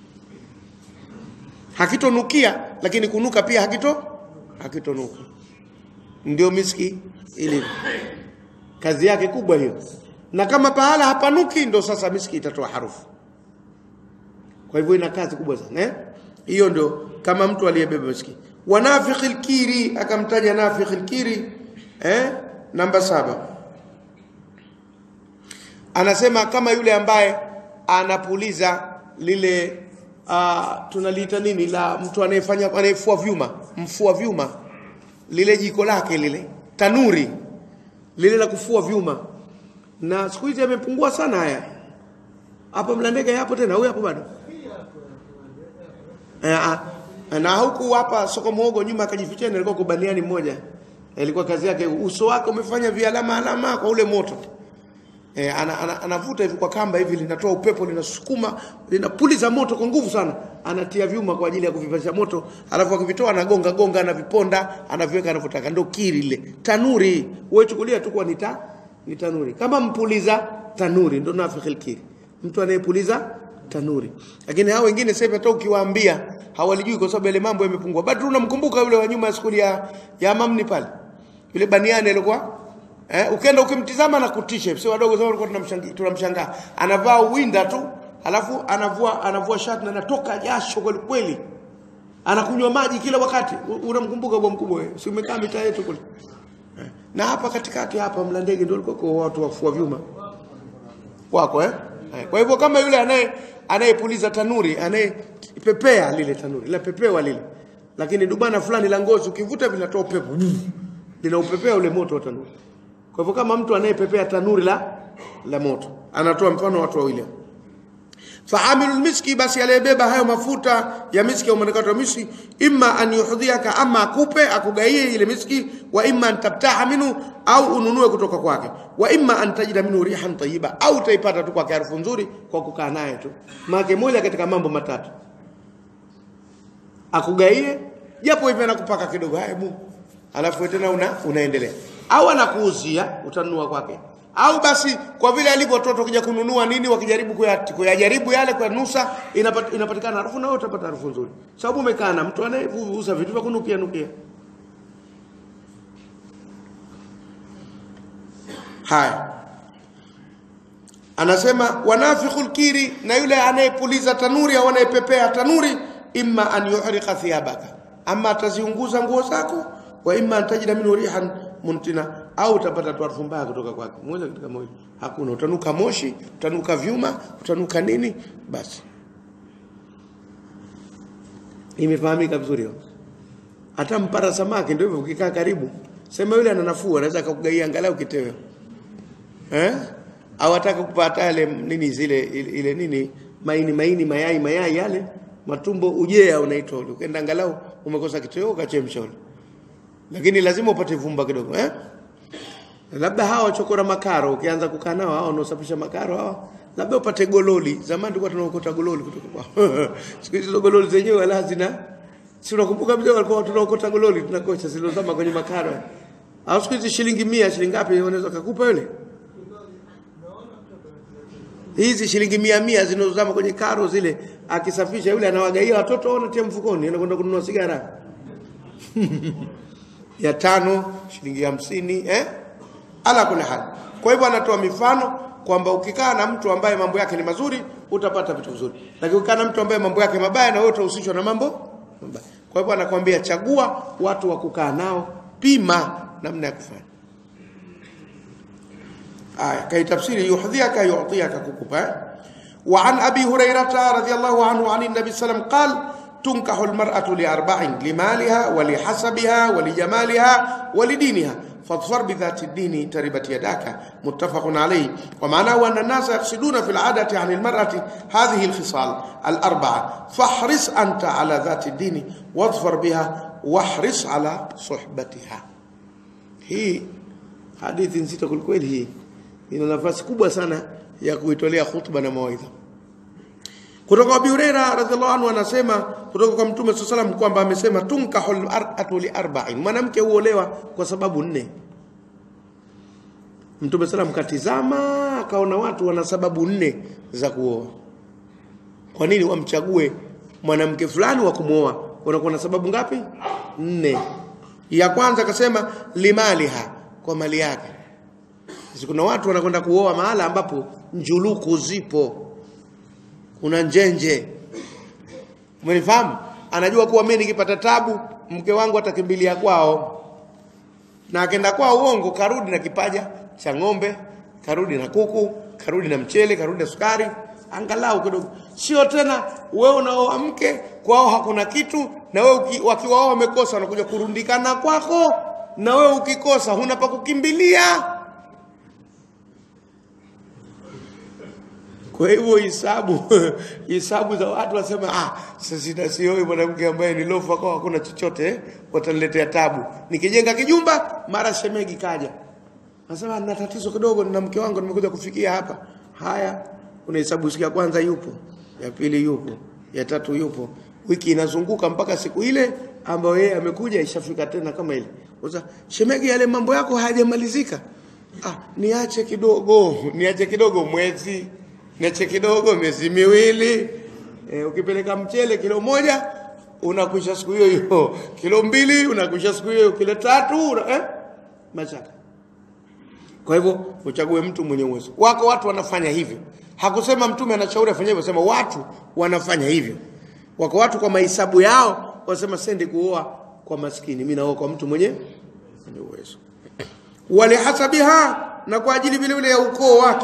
hakitonukia lakini kunuka pia hakito hakitonuka ndio miski ilivyo kazi yake kubwa hiyo na kama pahala hapanuki ndo sasa miski itatoa harufu kwa hivyo ina kazi kubwa sana eh hiyo ndio kama mtu aliyebeba miski wanafikh alkiri akamtaja nafikh alkiri eh namba saba anasema kama yule ambaye anapuliza lile uh, tunaliita nini la mtu anayefanya anayefua vyuma mfua vyuma lile jiko lake lile tanuri lile la kufua vyuma na siku hizi yamepungua sana haya hapo mlandege yapo tena huyu hapo bado eh, na huku hapa soko muogo nyuma akajificha alikuwa kubaniani mmoja ilikuwa kazi yake uso wake umefanya vialama alama kwa ule moto E, anavuta ana, ana, ana hivi kwa kamba hivi linatoa upepo linasukuma linapuliza moto kwa nguvu sana anatia vyuma kwa ajili ya kuvipasha moto alafu akivitoa anagonga gonga anaviponda anaviweka anavyotaka ndio kiri ile tanuri wewe chukulia tu kwa nita ni tanuri kama mpuliza tanuri ndio nafikhi kiri mtu anayepuliza tanuri lakini hao wengine sasa hata ukiwaambia hawalijui kwa sababu ile mambo yamepungua bado unamkumbuka yule wa nyuma ya skuli ya ya mamni pale yule baniani alikuwa Eh, ukienda ukimtizama na kutisha. Sio wadogo sana walikuwa tunamshangaa tunamshangaa. Anavaa winda tu, alafu anavua anavua shati na anatoka jasho kweli kweli. Anakunywa maji kila wakati. Unamkumbuka bwa mkubwa wewe. Si umekaa mitaa yetu kule. Eh. Na hapa katikati hapa Mlandege ndio walikuwa kwa watu wafua vyuma. Wako eh? eh. Kwa hivyo kama yule anaye anayepuliza tanuri, anayepepea lile tanuri, la pepewa lile. Lakini dubana fulani la ngozi ukivuta vinatoa upepo. Linaupepea ule moto wa tanuri. Kwa hivyo kama mtu anayepepea tanuri la la moto, anatoa mfano watu wawili. Faamilu miski, basi aliyebeba hayo mafuta ya miski au manukato ya miski, imma an yuhdhiaka, ama akupe akugaie ile miski, wa imma an tabtaha minhu, au ununue kutoka kwake, wa imma an tajida minhu rihan tayyiba, au utaipata tu kwake harufu nzuri kwa kukaa naye tu. Maana moja katika mambo matatu, akugaie japo hivi anakupaka kidogo, haya bu, alafu tena una unaendelea au anakuuzia utanunua kwake au basi kwa vile alivyo watoto kija kununua nini wakijaribu kuyajaribu yale kwa nusa inapat, inapatikana harufu na wewe utapata harufu nzuri sababu umekaa na mtu anayeuza vitu vya kunukia nukia haya anasema wanafikhul kiri na yule anayepuliza tanuri au anayepepea tanuri imma an yuhriqa thiyabaka ama ataziunguza nguo zako wa imma an tajida minhu rihan muntina au utapata tu harufu mbaya kutoka kwake moja katika moja hakuna utanuka moshi utanuka vyuma utanuka nini basi imefahamika vizuri hiyo hata mpara samaki ndio hivyo ukikaa karibu sema yule ana nafuu anaweza akakugaia angalau kiteo eh au ataka kupata ile nini zile ile, ile nini maini maini mayai mayai yale matumbo ujea unaitwa ule ukaenda angalau umekosa kiteo ukachemsha ule lakini lazima upate vumba kidogo eh labda hawa wachokora makaro ukianza kukaa nao hao wanaosafisha makaro hawa labda upate gololi zamani tulikuwa tunaokota gololi kutoka kwa siku hizo gololi zenyewe wala hazina si unakumbuka mzee walikuwa tunaokota gololi tunakocha zilizozama kwenye makaro au siku hizi shilingi 100 shilingi ngapi unaweza kukupa yule hizi shilingi mia mia zinazozama kwenye karo zile akisafisha yule anawagaia watoto wanatia mfukoni anakwenda kununua sigara ya tano shilingi hamsini eh? ala kula hali kwa hivyo anatoa mifano kwamba ukikaa na mtu ambaye mambo yake ni mazuri utapata vitu vizuri lakini ukikaa na mtu ambaye mambo yake mabaya na wewe utahusishwa na mambo mabaya kwa hivyo anakuambia chagua watu wa kukaa nao pima namna ya kufanya aya kaitafsiri yuhdhiaka yu'tiyaka kukupa wa an abi hurairata radhiyallahu anhu an nabi sallam qala تنكح المرأة لأربع لمالها ولحسبها ولجمالها ولدينها فاظفر بذات الدين تربت يداك متفق عليه ومعناه أن الناس يقصدون في العادة عن المرأة هذه الخصال الأربعة فاحرص أنت على ذات الدين واظفر بها واحرص على صحبتها هي hadithi nzito kwelikweli hii ina nafasi kubwa sana ya kuitolea khutba na mawaidha kutoka Abu Huraira radhiallahu anhu anasema kutoka kwa Mtume SAW salam kwamba amesema tunkahul mar'atu li arba'in, mwanamke huolewa kwa sababu nne. Mtume SAW katizama akaona watu wana sababu nne za kuoa. Kwa nini wamchague mwanamke fulani wa kumwoa? Wanakuwa na sababu ngapi? Nne. Ya kwanza akasema limaliha, kwa mali yake. Sisi kuna watu wanakwenda kuoa mahala ambapo njuluku zipo kuna njenje umenifahamu anajua kuwa mimi nikipata tabu mke wangu atakimbilia kwao na akenda kwao uongo karudi na kipaja cha ng'ombe karudi na kuku karudi na mchele karudi na sukari angalau kidogo sio tena wewe unaoa mke kwao hakuna kitu na wewe wakiwa wao wamekosa wanakuja kurundikana kwako na wewe ukikosa huna pa kukimbilia Kwa hivyo hisabu hisabu za watu wasema ah, sasa sioi mwanamke ambaye ni lofa kwa hakuna chochote eh, wataniletea tabu. Nikijenga kijumba mara shemegi kaja. Nasema nina tatizo kidogo na mke wangu nimekuja kufikia hapa. Haya, unahesabu siku ya kwanza yupo, ya pili yupo, ya tatu yupo. Wiki inazunguka mpaka siku ile ambayo yeye amekuja ishafika tena kama ile. Sasa shemegi, yale mambo yako hayajamalizika. Ah, niache kidogo, niache kidogo mwezi niache kidogo miezi miwili e, ukipeleka mchele kilo moja unakwisha siku hiyo hiyo kilo mbili unakwisha siku hiyo kilo tatu una, eh? machaka kwa hivyo uchague mtu mwenye uwezo wako watu wanafanya hivyo hakusema mtume anashauri afanye hivyo sema watu wanafanya hivyo wako watu kwa mahesabu yao wasema sendi kuoa kwa maskini mimi naoa kwa mtu mwenye mwenye uwezo walihasabiha na kwa ajili vile vile ya ukoo wake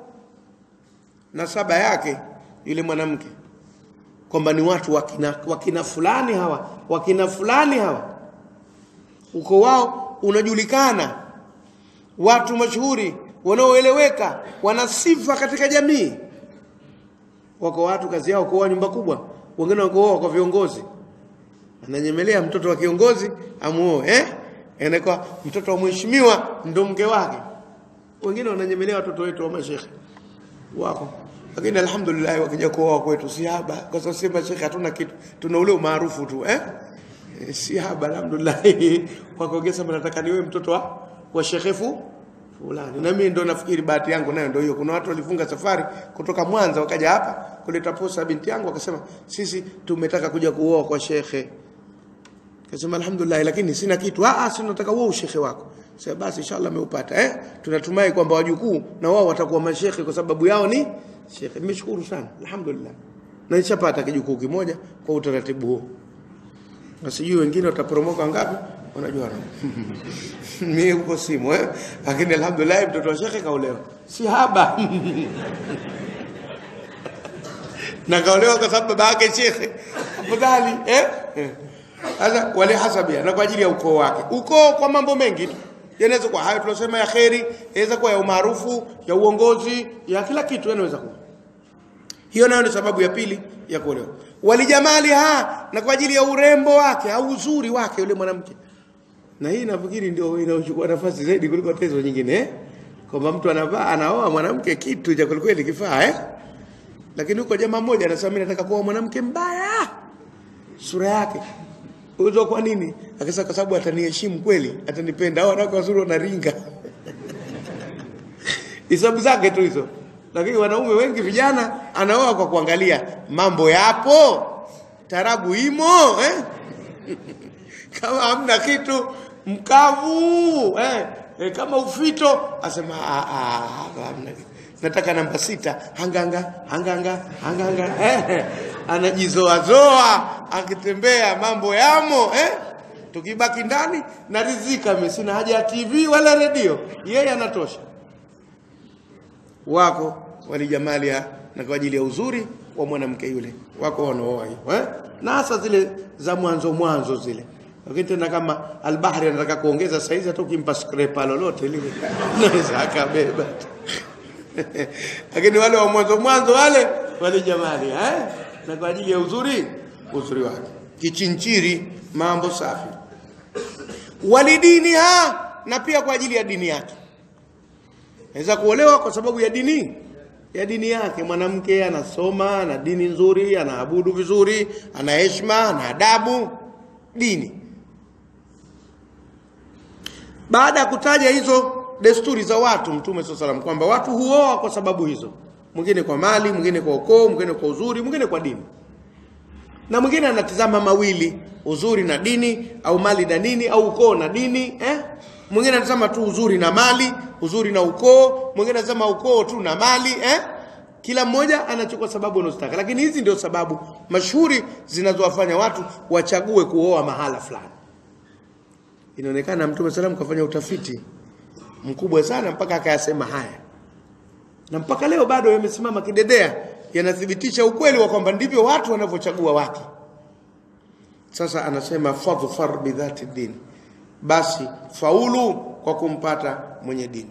nasaba yake yule mwanamke kwamba ni watu wakina, wakina fulani hawa wakina fulani hawa uko wao unajulikana watu mashuhuri wanaoeleweka wana sifa katika jamii wako watu kazi yao kuoa nyumba kubwa wengine wako kwa viongozi ananyemelea mtoto wa kiongozi amuoe eh anakuwa mtoto wa mheshimiwa ndo mke wake wengine wananyemelea watoto wetu wa mashekhe wako lakini alhamdulillah wakija kuoa kwetu si haba kwa sababu si mashekhe hatuna kitu tuna ule umaarufu tu eh E, si haba alhamdulillah kwa kuongeza nataka niwe mtoto wa wa shekhefu fulani na mimi ndo nafikiri bahati yangu nayo ndio hiyo kuna watu walifunga safari kutoka Mwanza wakaja hapa kuleta posa binti yangu wakasema sisi tumetaka kuja kuoa kwa shekhe Kasema alhamdulillah lakini sina kitu. Ah, si nataka wewe ushekhe wako. Sasa basi inshallah ameupata eh. Tunatumai kwamba wajukuu na wao watakuwa mashekhe kwa sababu yao ni shekhe. Nimeshukuru sana. Alhamdulillah. Na nishapata kijukuu kimoja kwa utaratibu huo. Na sijui wengine wataporomoka ngapi wanajua. Mimi huko simu eh. Lakini alhamdulillah mtoto wa shekhe kaolewa. Si haba. na kaolewa kwa sababu baba yake shekhe. Afadhali eh? Sasa wale hasabia na kwa ajili ya ukoo wake. Ukoo kwa mambo mengi tu. Yanaweza kuwa hayo tunasema ya kheri, inaweza kuwa ya umaarufu, ya uongozi, ya kila kitu yanaweza kuwa. Hiyo nayo ni sababu ya pili ya kuolewa. Walijamali ha na kwa ajili ya urembo wake au uzuri wake yule mwanamke. Na hii nafikiri ndio inaochukua nafasi zaidi kuliko tezo nyingine eh? Kwamba mtu anavaa anaoa mwanamke kitu cha kweli kifaa eh? Lakini huko jamaa mmoja anasema mimi nataka kuoa mwanamke mbaya. Sura yake Uzo kwa nini? Akasema kwa sababu ataniheshimu kweli, atanipenda. Hao wanawake wazuri wanaringa. Hisabu zake tu hizo. Lakini wanaume wengi vijana anaoa kwa kuangalia mambo yapo, tarabu imo eh? kama hamna kitu mkavu eh? Eh, kama ufito asema ah, ah, hamna kitu. Nataka namba sita hanganga hanganga hanganga eh? anajizoazoa akitembea mambo yamo eh? tukibaki ndani na rizika mimi sina haja ya TV wala redio yeye anatosha wako walijamalia na kwa ajili ya uzuri wa mwanamke yule wako wanaoa hiyo eh? na hasa zile za mwanzo mwanzo zile lakini tena kama albahari anataka kuongeza saizi hata ukimpa scraper lolote lile naweza akabeba lakini wale wa mwanzo mwanzo wale walijamali eh? na kwa ajili ya uzuri uzuri wake kichinchiri mambo safi walidiniha na pia kwa ajili ya dini yake Anaweza kuolewa kwa sababu ya dini ya dini yake. Mwanamke anasoma, ana dini nzuri, anaabudu vizuri, ana heshima, ana adabu, dini. Baada ya kutaja hizo desturi za watu, Mtume swalla salam kwamba watu huoa kwa sababu hizo, mwingine kwa mali, mwingine kwa ukoo, mwingine kwa uzuri, mwingine kwa dini, na mwingine anatizama mawili, uzuri na dini, au mali na dini, au ukoo na dini eh? Mwingine anasema tu uzuri na mali, uzuri na ukoo, mwingine anasema ukoo tu na mali eh? Kila mmoja anachukua sababu anazotaka, lakini hizi ndio sababu mashuhuri zinazowafanya watu wachague kuoa mahala fulani. Inaonekana Mtume salam kafanya utafiti mkubwa sana mpaka akayasema haya, na mpaka leo bado yamesimama kidedea, yanathibitisha ukweli wa kwamba ndivyo watu wanavyochagua wake. Sasa anasema fadhfar bidhati din, basi faulu kwa kumpata mwenye dini.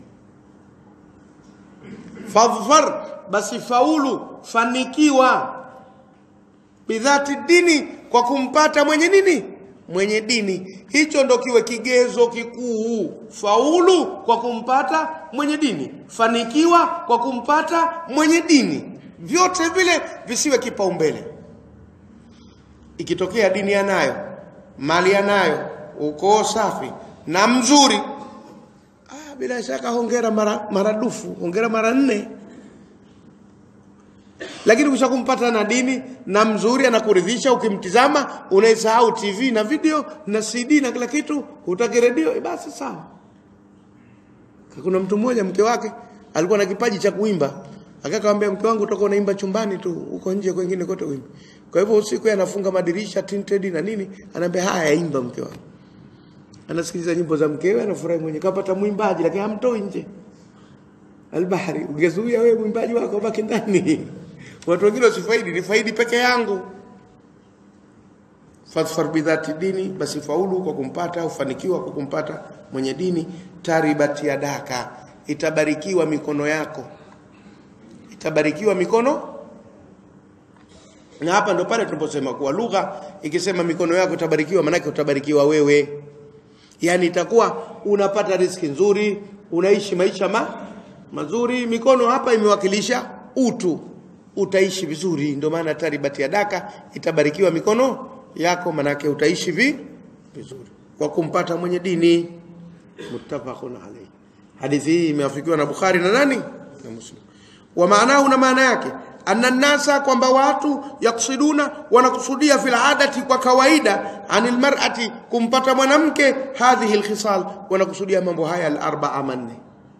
Fadhfar, basi faulu, fanikiwa bidhati dini, kwa kumpata mwenye nini? Mwenye dini. Hicho ndo kiwe kigezo kikuu. Faulu kwa kumpata mwenye dini, fanikiwa kwa kumpata mwenye dini. Vyote vile visiwe kipaumbele. Ikitokea dini anayo, mali anayo, ukoo safi na mzuri, ah, bila shaka hongera mara maradufu, hongera mara nne. Lakini ukisha kumpata na dini na mzuri, anakuridhisha, ukimtizama unaisahau TV na video na CD na kila kitu, hutaki redio, eh, basi sawa. Kuna mtu mmoja mke wake alikuwa na kipaji cha kuimba, akakamwambia mke wangu, utakuwa unaimba chumbani tu, uko nje kwingine kote uimbe. Kwa hivyo usiku yeye anafunga madirisha tinted na nini, anaambia haya, imba mke wangu. Anasikiliza nyimbo za mkewe, anafurahi mwenye, kapata mwimbaji, lakini hamtoi nje. Albahari, ungezuia wewe mwimbaji wako baki ndani. Watu wengine wasifaidi, ni faidi peke yangu. Fadhfar bidhati dini, basi faulu kwa kumpata, ufanikiwa kwa kumpata mwenye dini. Taribat yadaka, itabarikiwa mikono yako, itabarikiwa mikono. Na hapa ndo pale tunaposema kuwa lugha ikisema mikono yako itabarikiwa, maanake utabarikiwa wewe, yaani itakuwa unapata riski nzuri, unaishi maisha ma mazuri. Mikono hapa imewakilisha utu utaishi vizuri. Ndio maana taribati ya daka itabarikiwa mikono yako, manake utaishi vi vizuri kwa kumpata mwenye dini. Muttafaqun alayhi. Hadithi hii imeafikiwa na Bukhari na nani na Muslim. Wa maanahu, na maana yake anna nasa, kwamba watu yaksiduna, wanakusudia fil adati, kwa kawaida, anil mar'ati, kumpata mwanamke, hadhihi alkhisal, wanakusudia mambo haya al-arba'a manne,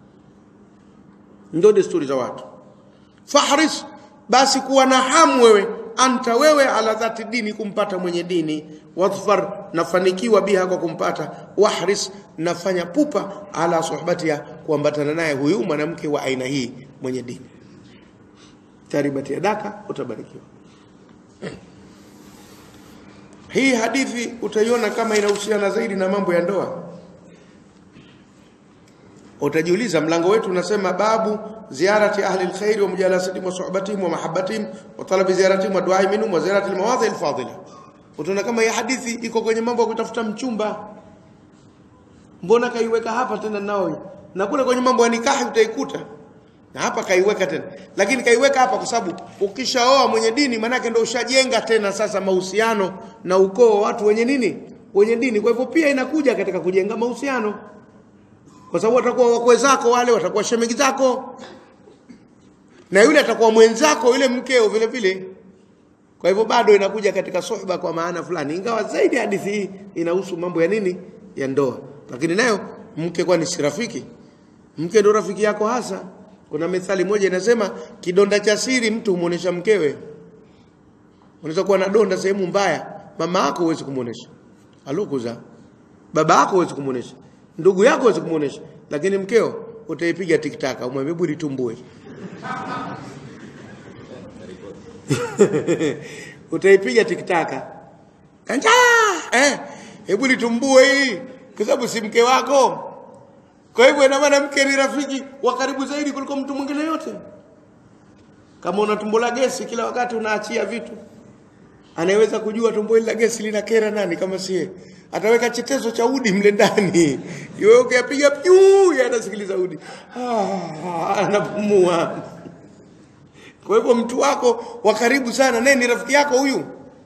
ndio desturi za watu. Fahris basi kuwa na hamu wewe anta wewe ala dhati dini kumpata mwenye dini wadhfar nafanikiwa biha kwa kumpata wahris nafanya pupa ala suhbatia kuambatana naye huyu mwanamke wa aina hii mwenye dini taribati yadaka utabarikiwa hii hadithi utaiona kama inahusiana zaidi na mambo ya ndoa utajiuliza mlango wetu unasema babu ziyarati ahli alkhair wa mujalasatihim wa suhbatihim wa mahabbatihim wa talabi ziyaratihim wa du'a minhum wa ziyarati almawadhi alfadila utaona kama hii hadithi iko kwenye mambo ya kutafuta mchumba mbona kaiweka hapa tena nao na kule kwenye mambo ya nikahi utaikuta na hapa kaiweka tena lakini kaiweka hapa kwa sababu ukishaoa mwenye dini manake ndio ushajenga tena sasa mahusiano na ukoo watu wenye nini wenye dini kwa hivyo pia inakuja katika kujenga mahusiano kwa sababu watakuwa wakwe zako wale watakuwa shemegi zako na yule atakuwa mwenzako yule mkeo vile vile kwa hivyo bado inakuja katika suhba kwa maana fulani ingawa zaidi hadithi hii inahusu mambo ya nini ya ndoa lakini nayo mke kwani si rafiki mke ndo rafiki yako hasa kuna methali moja inasema kidonda cha siri mtu humuonesha mkewe unaweza kuwa na donda sehemu mbaya mama yako huwezi kumuonesha alukuza baba yako huwezi kumuonesha ndugu yako huwezi kumuonesha lakini mkeo utaipiga tiktaka umwambie budi tumbue utaipiga tiktaka kanja eh hebu litumbue hii kwa sababu si mke wako kwa hivyo ina maana mke ni rafiki wa karibu zaidi kuliko mtu mwingine yote kama una tumbo la gesi kila wakati unaachia vitu anayeweza kujua tumbo hili la gesi lina kera nani kama sie ataweka chetezo cha udi mle ndani iwe ukiyapiga pyu udi anasikiliza udi ah, anapumua kwa hivyo mtu wako wa karibu sana naye ni rafiki yako huyu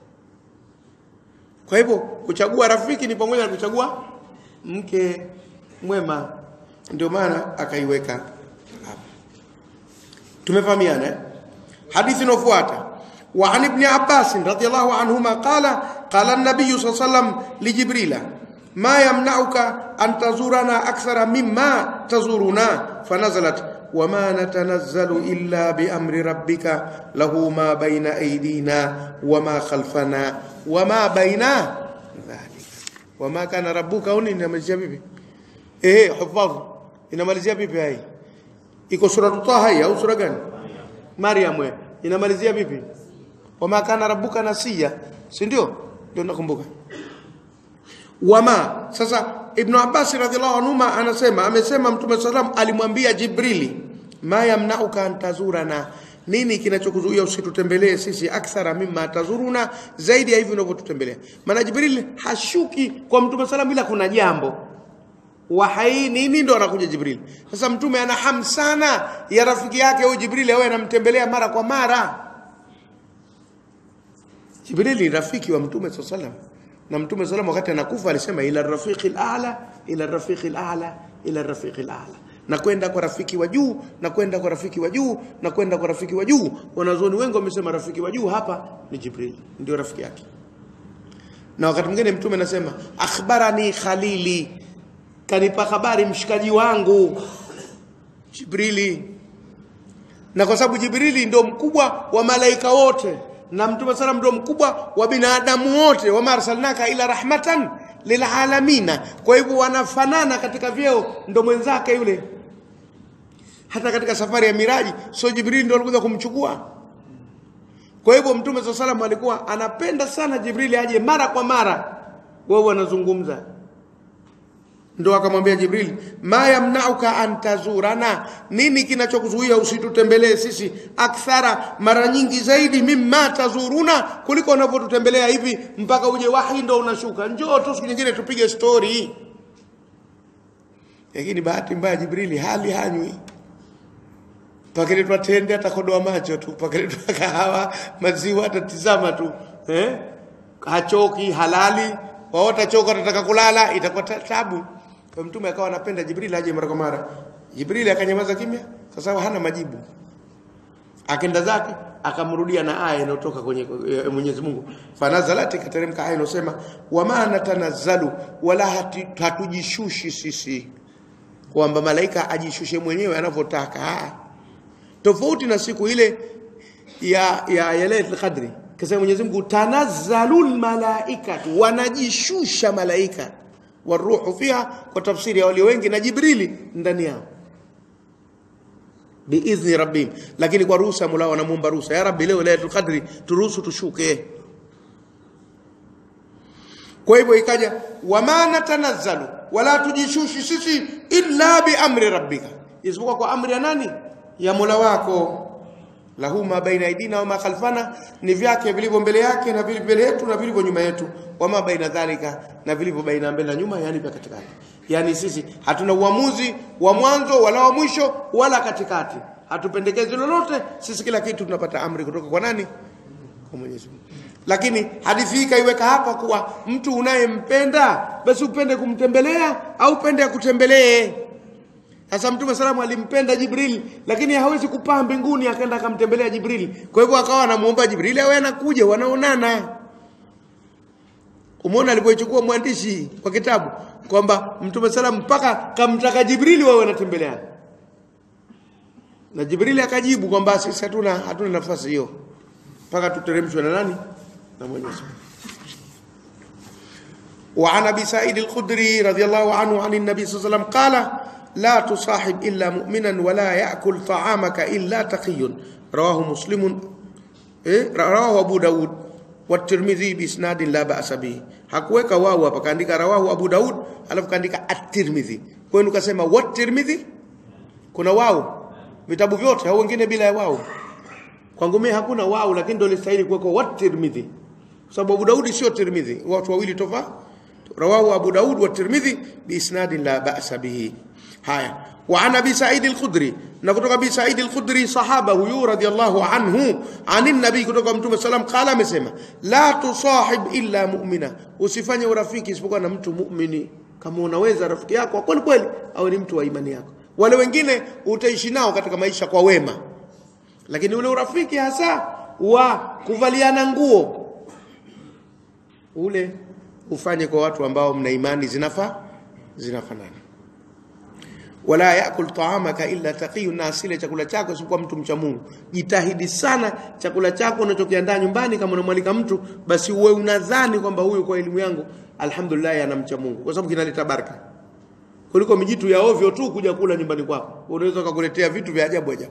kwa hivyo kuchagua rafiki ni pamoja na kuchagua mke mwema ndio maana akaiweka hapa tumefahamiana eh? hadithi inayofuata وعن ابن عباس رضي الله عنهما قال قال النبي صلى الله عليه وسلم لجبريل ما يمنعك أن تزورنا أكثر مما تزورنا فنزلت وما نتنزل إلا بأمر ربك له ما بين أيدينا وما خلفنا وما بين ذلك وما كان ربك هون inamalizia vipi eh hufadh inamalizia vipi hai iko sura Taha hii au sura gani Maryam we inamalizia vipi wama kana rabbuka nasiya si ndio ndio nakumbuka wama sasa ibn abbas radhiallahu anhuma anasema amesema mtume sallam alimwambia jibrili ma yamnauka an tazurana nini kinachokuzuia usitutembelee sisi akthara mimma tazuruna zaidi ya hivi unavyotutembelea maana jibril hashuki kwa mtume sallam ila kuna jambo wahai nini ndo anakuja jibril sasa mtume ana hamu sana ya rafiki yake huyu jibril awe anamtembelea mara kwa mara jibril ni rafiki wa mtume saa salam na mtume salam wakati anakufa alisema ila rafiqi ala ila rafiqi ala ila rafiqi ala na kwenda kwa rafiki wa juu na kwenda kwa rafiki wa juu na kwenda kwa rafiki wa juu wanazuoni wengi wamesema rafiki wa juu hapa ni jibril ndio rafiki yake na wakati mwingine mtume anasema akhbarani khalili kanipa habari mshikaji wangu jibrili na kwa sababu jibrili ndio mkubwa wa malaika wote na mtume salam ndio mkubwa wa binadamu wote wama arsalnaka ila rahmatan lilalamina kwa hivyo wanafanana katika vyeo ndo mwenzake yule hata katika safari ya miraji sio jibrili ndio alikuja kumchukua kwa hivyo mtume saa salam alikuwa anapenda sana jibrili aje mara kwa mara wao wanazungumza ndo akamwambia jibril ma yamnauka an tazurana nini kinachokuzuia usitutembelee sisi akthara mara nyingi zaidi mimma tazuruna kuliko unavyotutembelea hivi mpaka uje wahi ndo unashuka njoo tu siku nyingine tupige story lakini bahati mbaya jibrili hali hanywi pakeletwa tende atakodoa macho tu pakeletwa kahawa maziwa atatizama tu eh? hachoki halali waota choka atataka kulala itakuwa tabu kwa mtume akawa anapenda Jibril aje mara kwa mara. Jibril akanyamaza kimya kwa sababu hana majibu. Akenda zake akamrudia na aya inayotoka kwenye e, Mwenyezi Mungu. Fanazalati kateremka aya inayosema wama natanazzalu wala hati, hatujishushi sisi kwamba malaika ajishushe mwenyewe anavyotaka. Tofauti na siku ile ya ya, ya Lailatul Qadri. Kasema Mwenyezi Mungu tanazzalul malaikatu wanajishusha malaika waruhu fiha kwa tafsiri ya walio wengi na jibrili ndani yao biidhni rabbihim lakini kwa ruhusa mola wanamuomba ruhusa ya rabbi leo lailatul qadri turuhusu tushuke kwa hivyo ikaja wama natanazzalu wala tujishushi sisi illa biamri rabbika isipokuwa kwa amri ya nani ya mola wako lahu ma baina aidina wa ma khalfana ni vyake vilivyo mbele yake na vilivyo mbele yetu na vilivyo nyuma yetu wama baina dhalika na vilivyo baina mbele na nyuma yani vya katikati yani sisi hatuna uamuzi wa mwanzo wala wa mwisho wala katikati hatupendekezi lolote sisi kila kitu tunapata amri kutoka kwa nani kwa Mwenyezi Mungu lakini hadithi hii kaiweka hapa kuwa mtu unayempenda basi upende kumtembelea au upende akutembelee sasa Mtume salamu alimpenda Jibril lakini hawezi kupaa mbinguni akaenda akamtembelea Jibril. Kwa hivyo akawa anamuomba Jibril awe anakuja wanaonana. Umeona alipoichukua mwandishi kwa kitabu kwamba Mtume salamu mpaka kamtaka Jibril wawe wanatembeleana. Na Jibril akajibu kwamba sisi hatuna hatuna nafasi hiyo. Mpaka tuteremshwe na nani? Na Mwenyezi Mungu. وعن ابي سعيد الخدري رضي الله عنه عن النبي صلى الله عليه وسلم قال لا تصاحب إلا مؤمنا ولا يأكل طعامك إلا تقي رواه مسلم إيه؟ رواه أبو داود والترمذي بإسناد لا بأس به hakuweka wao hapa kaandika rawahu Abu Daud alafu kaandika at-Tirmidhi kwenu kasema what Tirmidhi kuna wao vitabu vyote au wengine bila ya wao kwangu mimi hakuna wao lakini ndio listahili kuwekwa what Tirmidhi sababu Abu Daudi sio Tirmidhi watu wawili tofauti rawahu Abu Daud wa Tirmidhi biisnadin la ba'sa bihi haya wa an Abi Sa'id al-Khudri na kutoka Abi Sa'id al-Khudri sahaba huyu radiyallahu anhu anin nabii kutoka mtume sallam qala amesema la tusahib illa mu'mina usifanye urafiki isipokuwa na mtu muumini kama unaweza rafiki yako kweli kweli au ni mtu wa imani yako wale wengine utaishi nao katika maisha kwa wema lakini ule urafiki hasa wa kuvaliana nguo ule ufanye kwa watu ambao mna imani zinafa zinafanana wala yakul taamaka illa taqiyu na asile chakula chako isipokuwa mtu mcha Mungu jitahidi sana chakula chako unachokiandaa nyumbani kama unamwalika mtu basi uwe unadhani kwamba huyu kwa elimu yangu alhamdulillah anamcha Mungu kwa sababu kinaleta baraka kuliko mijitu ya ovyo tu kuja kula nyumbani kwako unaweza kukuletea vitu vya ajabu ajabu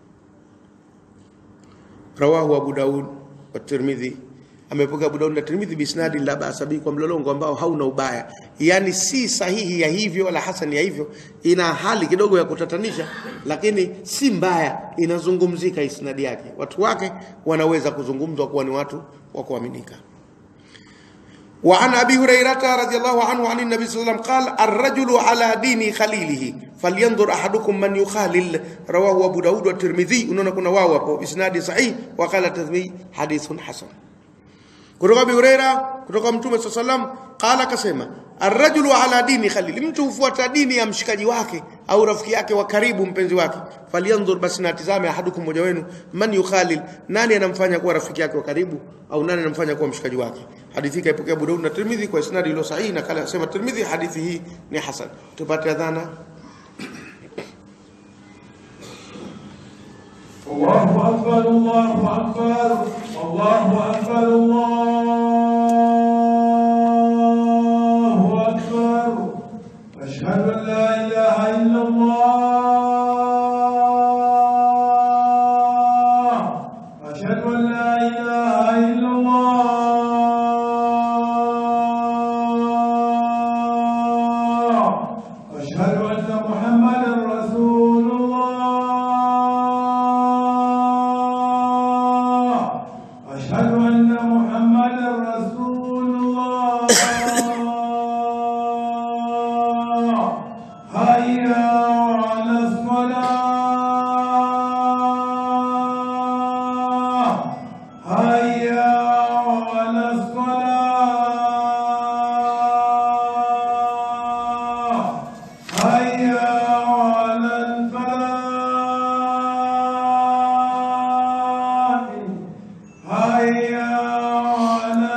rawahu Abu Daud wa Tirmidhi amepokea Abu Daud na Tirmidhi bisnadi la basabi kwa mlolongo ambao hauna ubaya yani si sahihi ya hivyo wala hasani ya hivyo ina hali kidogo ya kutatanisha lakini si mbaya inazungumzika isnadi yake watu wake wanaweza kuzungumzwa kuwa ni watu wa kuaminika وعن ابي هريره رضي الله عنه عن النبي صلى الله عليه وسلم قال الرجل على دين خليله فلينظر احدكم من يخالل رواه ابو داود والترمذي unaona kuna wao hapo isnadi sahih wa qala tadhmi hadithun hasan kutoka Abu Huraira kutoka Mtume صلى الله عليه وسلم qala kasema arrajulu ala dini khalil mtu hufuata dini ya mshikaji wake au rafiki yake wa karibu mpenzi wake falyanzur basi natizame ahadukum mmoja wenu man yukhalil nani anamfanya kuwa rafiki yake wa karibu au nani anamfanya kuwa mshikaji wake hadithi kaipokea Abu Daud na Tirmidhi kwa isnadi iliyo sahihi na kala sema Tirmidhi hadithi hii ni hasan tupate adhana الله أكبر الله أكبر الله أكبر الله أكبر أشهد أن لا إله إلا الله أشهد أن لا إله إلا الله أشهد أن محمدا رسول الله أشهد أن محمدا رسول الله هيا على الصلاة هيا على الصلاة هيا على الفلاح هيا على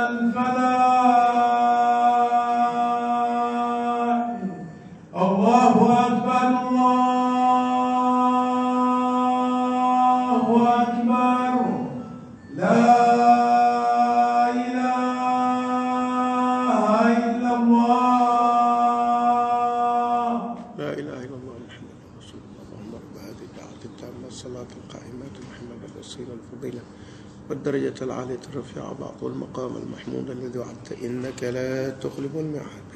الفلاح الله أكبر الله أكبر لا إله إلا الله لا اله الا الله محمد رسول الله اللهم رب هذه الدعوه التامه الصلاه القائمه محمد الوسيله الفضيله والدرجة العالية الرفيعة بعض المقام المحمود الذي وعدت إنك لا تخلف الميعاد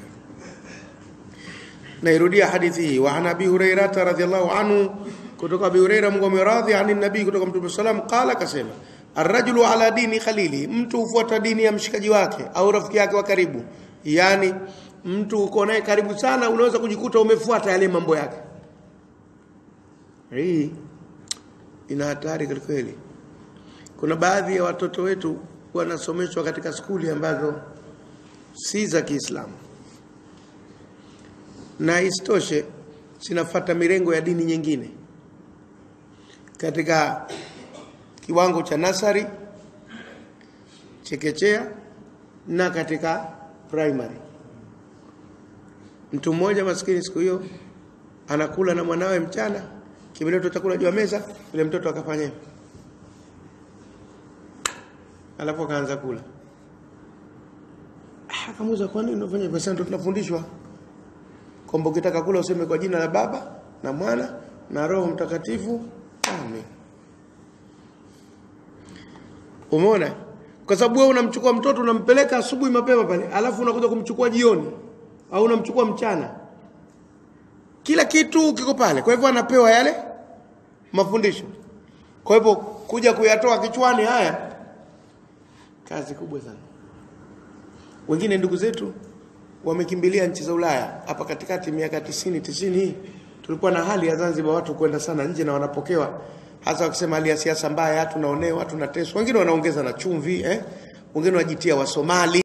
nairudia hadithi hii wa an abi hurairata radhiallahu anhu kutoka abi huraira mungu ameradhi ani nabii kutoka mtume salam qala akasema arrajulu ala dini khalili mtu hufuata dini ya mshikaji wake au rafiki yake wa karibu yani mtu uko naye karibu sana unaweza kujikuta umefuata yale mambo yake hii ina hatari kwelikweli kuna baadhi ya watoto wetu wanasomeshwa katika skuli ambazo si za Kiislamu na isitoshe zinafata mirengo ya dini nyingine katika kiwango cha nasari chekechea na katika primary mtu mmoja maskini siku hiyo anakula na mwanawe mchana kimeletwa chakula juu ya meza yule mtoto akafanya hivyo alafu akaanza kula Ah, akamuuza kwa nini unafanya hivyo sasa ndo tunafundishwa kwamba ukitaka kula useme kwa jina la baba na mwana na roho mtakatifu amen umeona kwa sababu wewe unamchukua mtoto unampeleka asubuhi mapema pale alafu unakuja kumchukua jioni au unamchukua mchana kila kitu kiko pale kwa hivyo anapewa yale mafundisho kwa hivyo kuja kuyatoa kichwani haya kazi kubwa sana wengine ndugu zetu wamekimbilia nchi za Ulaya. Hapa katikati miaka tisini tisini hii tulikuwa na hali ya Zanzibar watu kwenda sana nje na wanapokewa, hasa wakisema hali ya siasa mbaya, tunaonewa, tunateswa. Wengine wanaongeza na chumvi eh, wengine wajitia Wasomali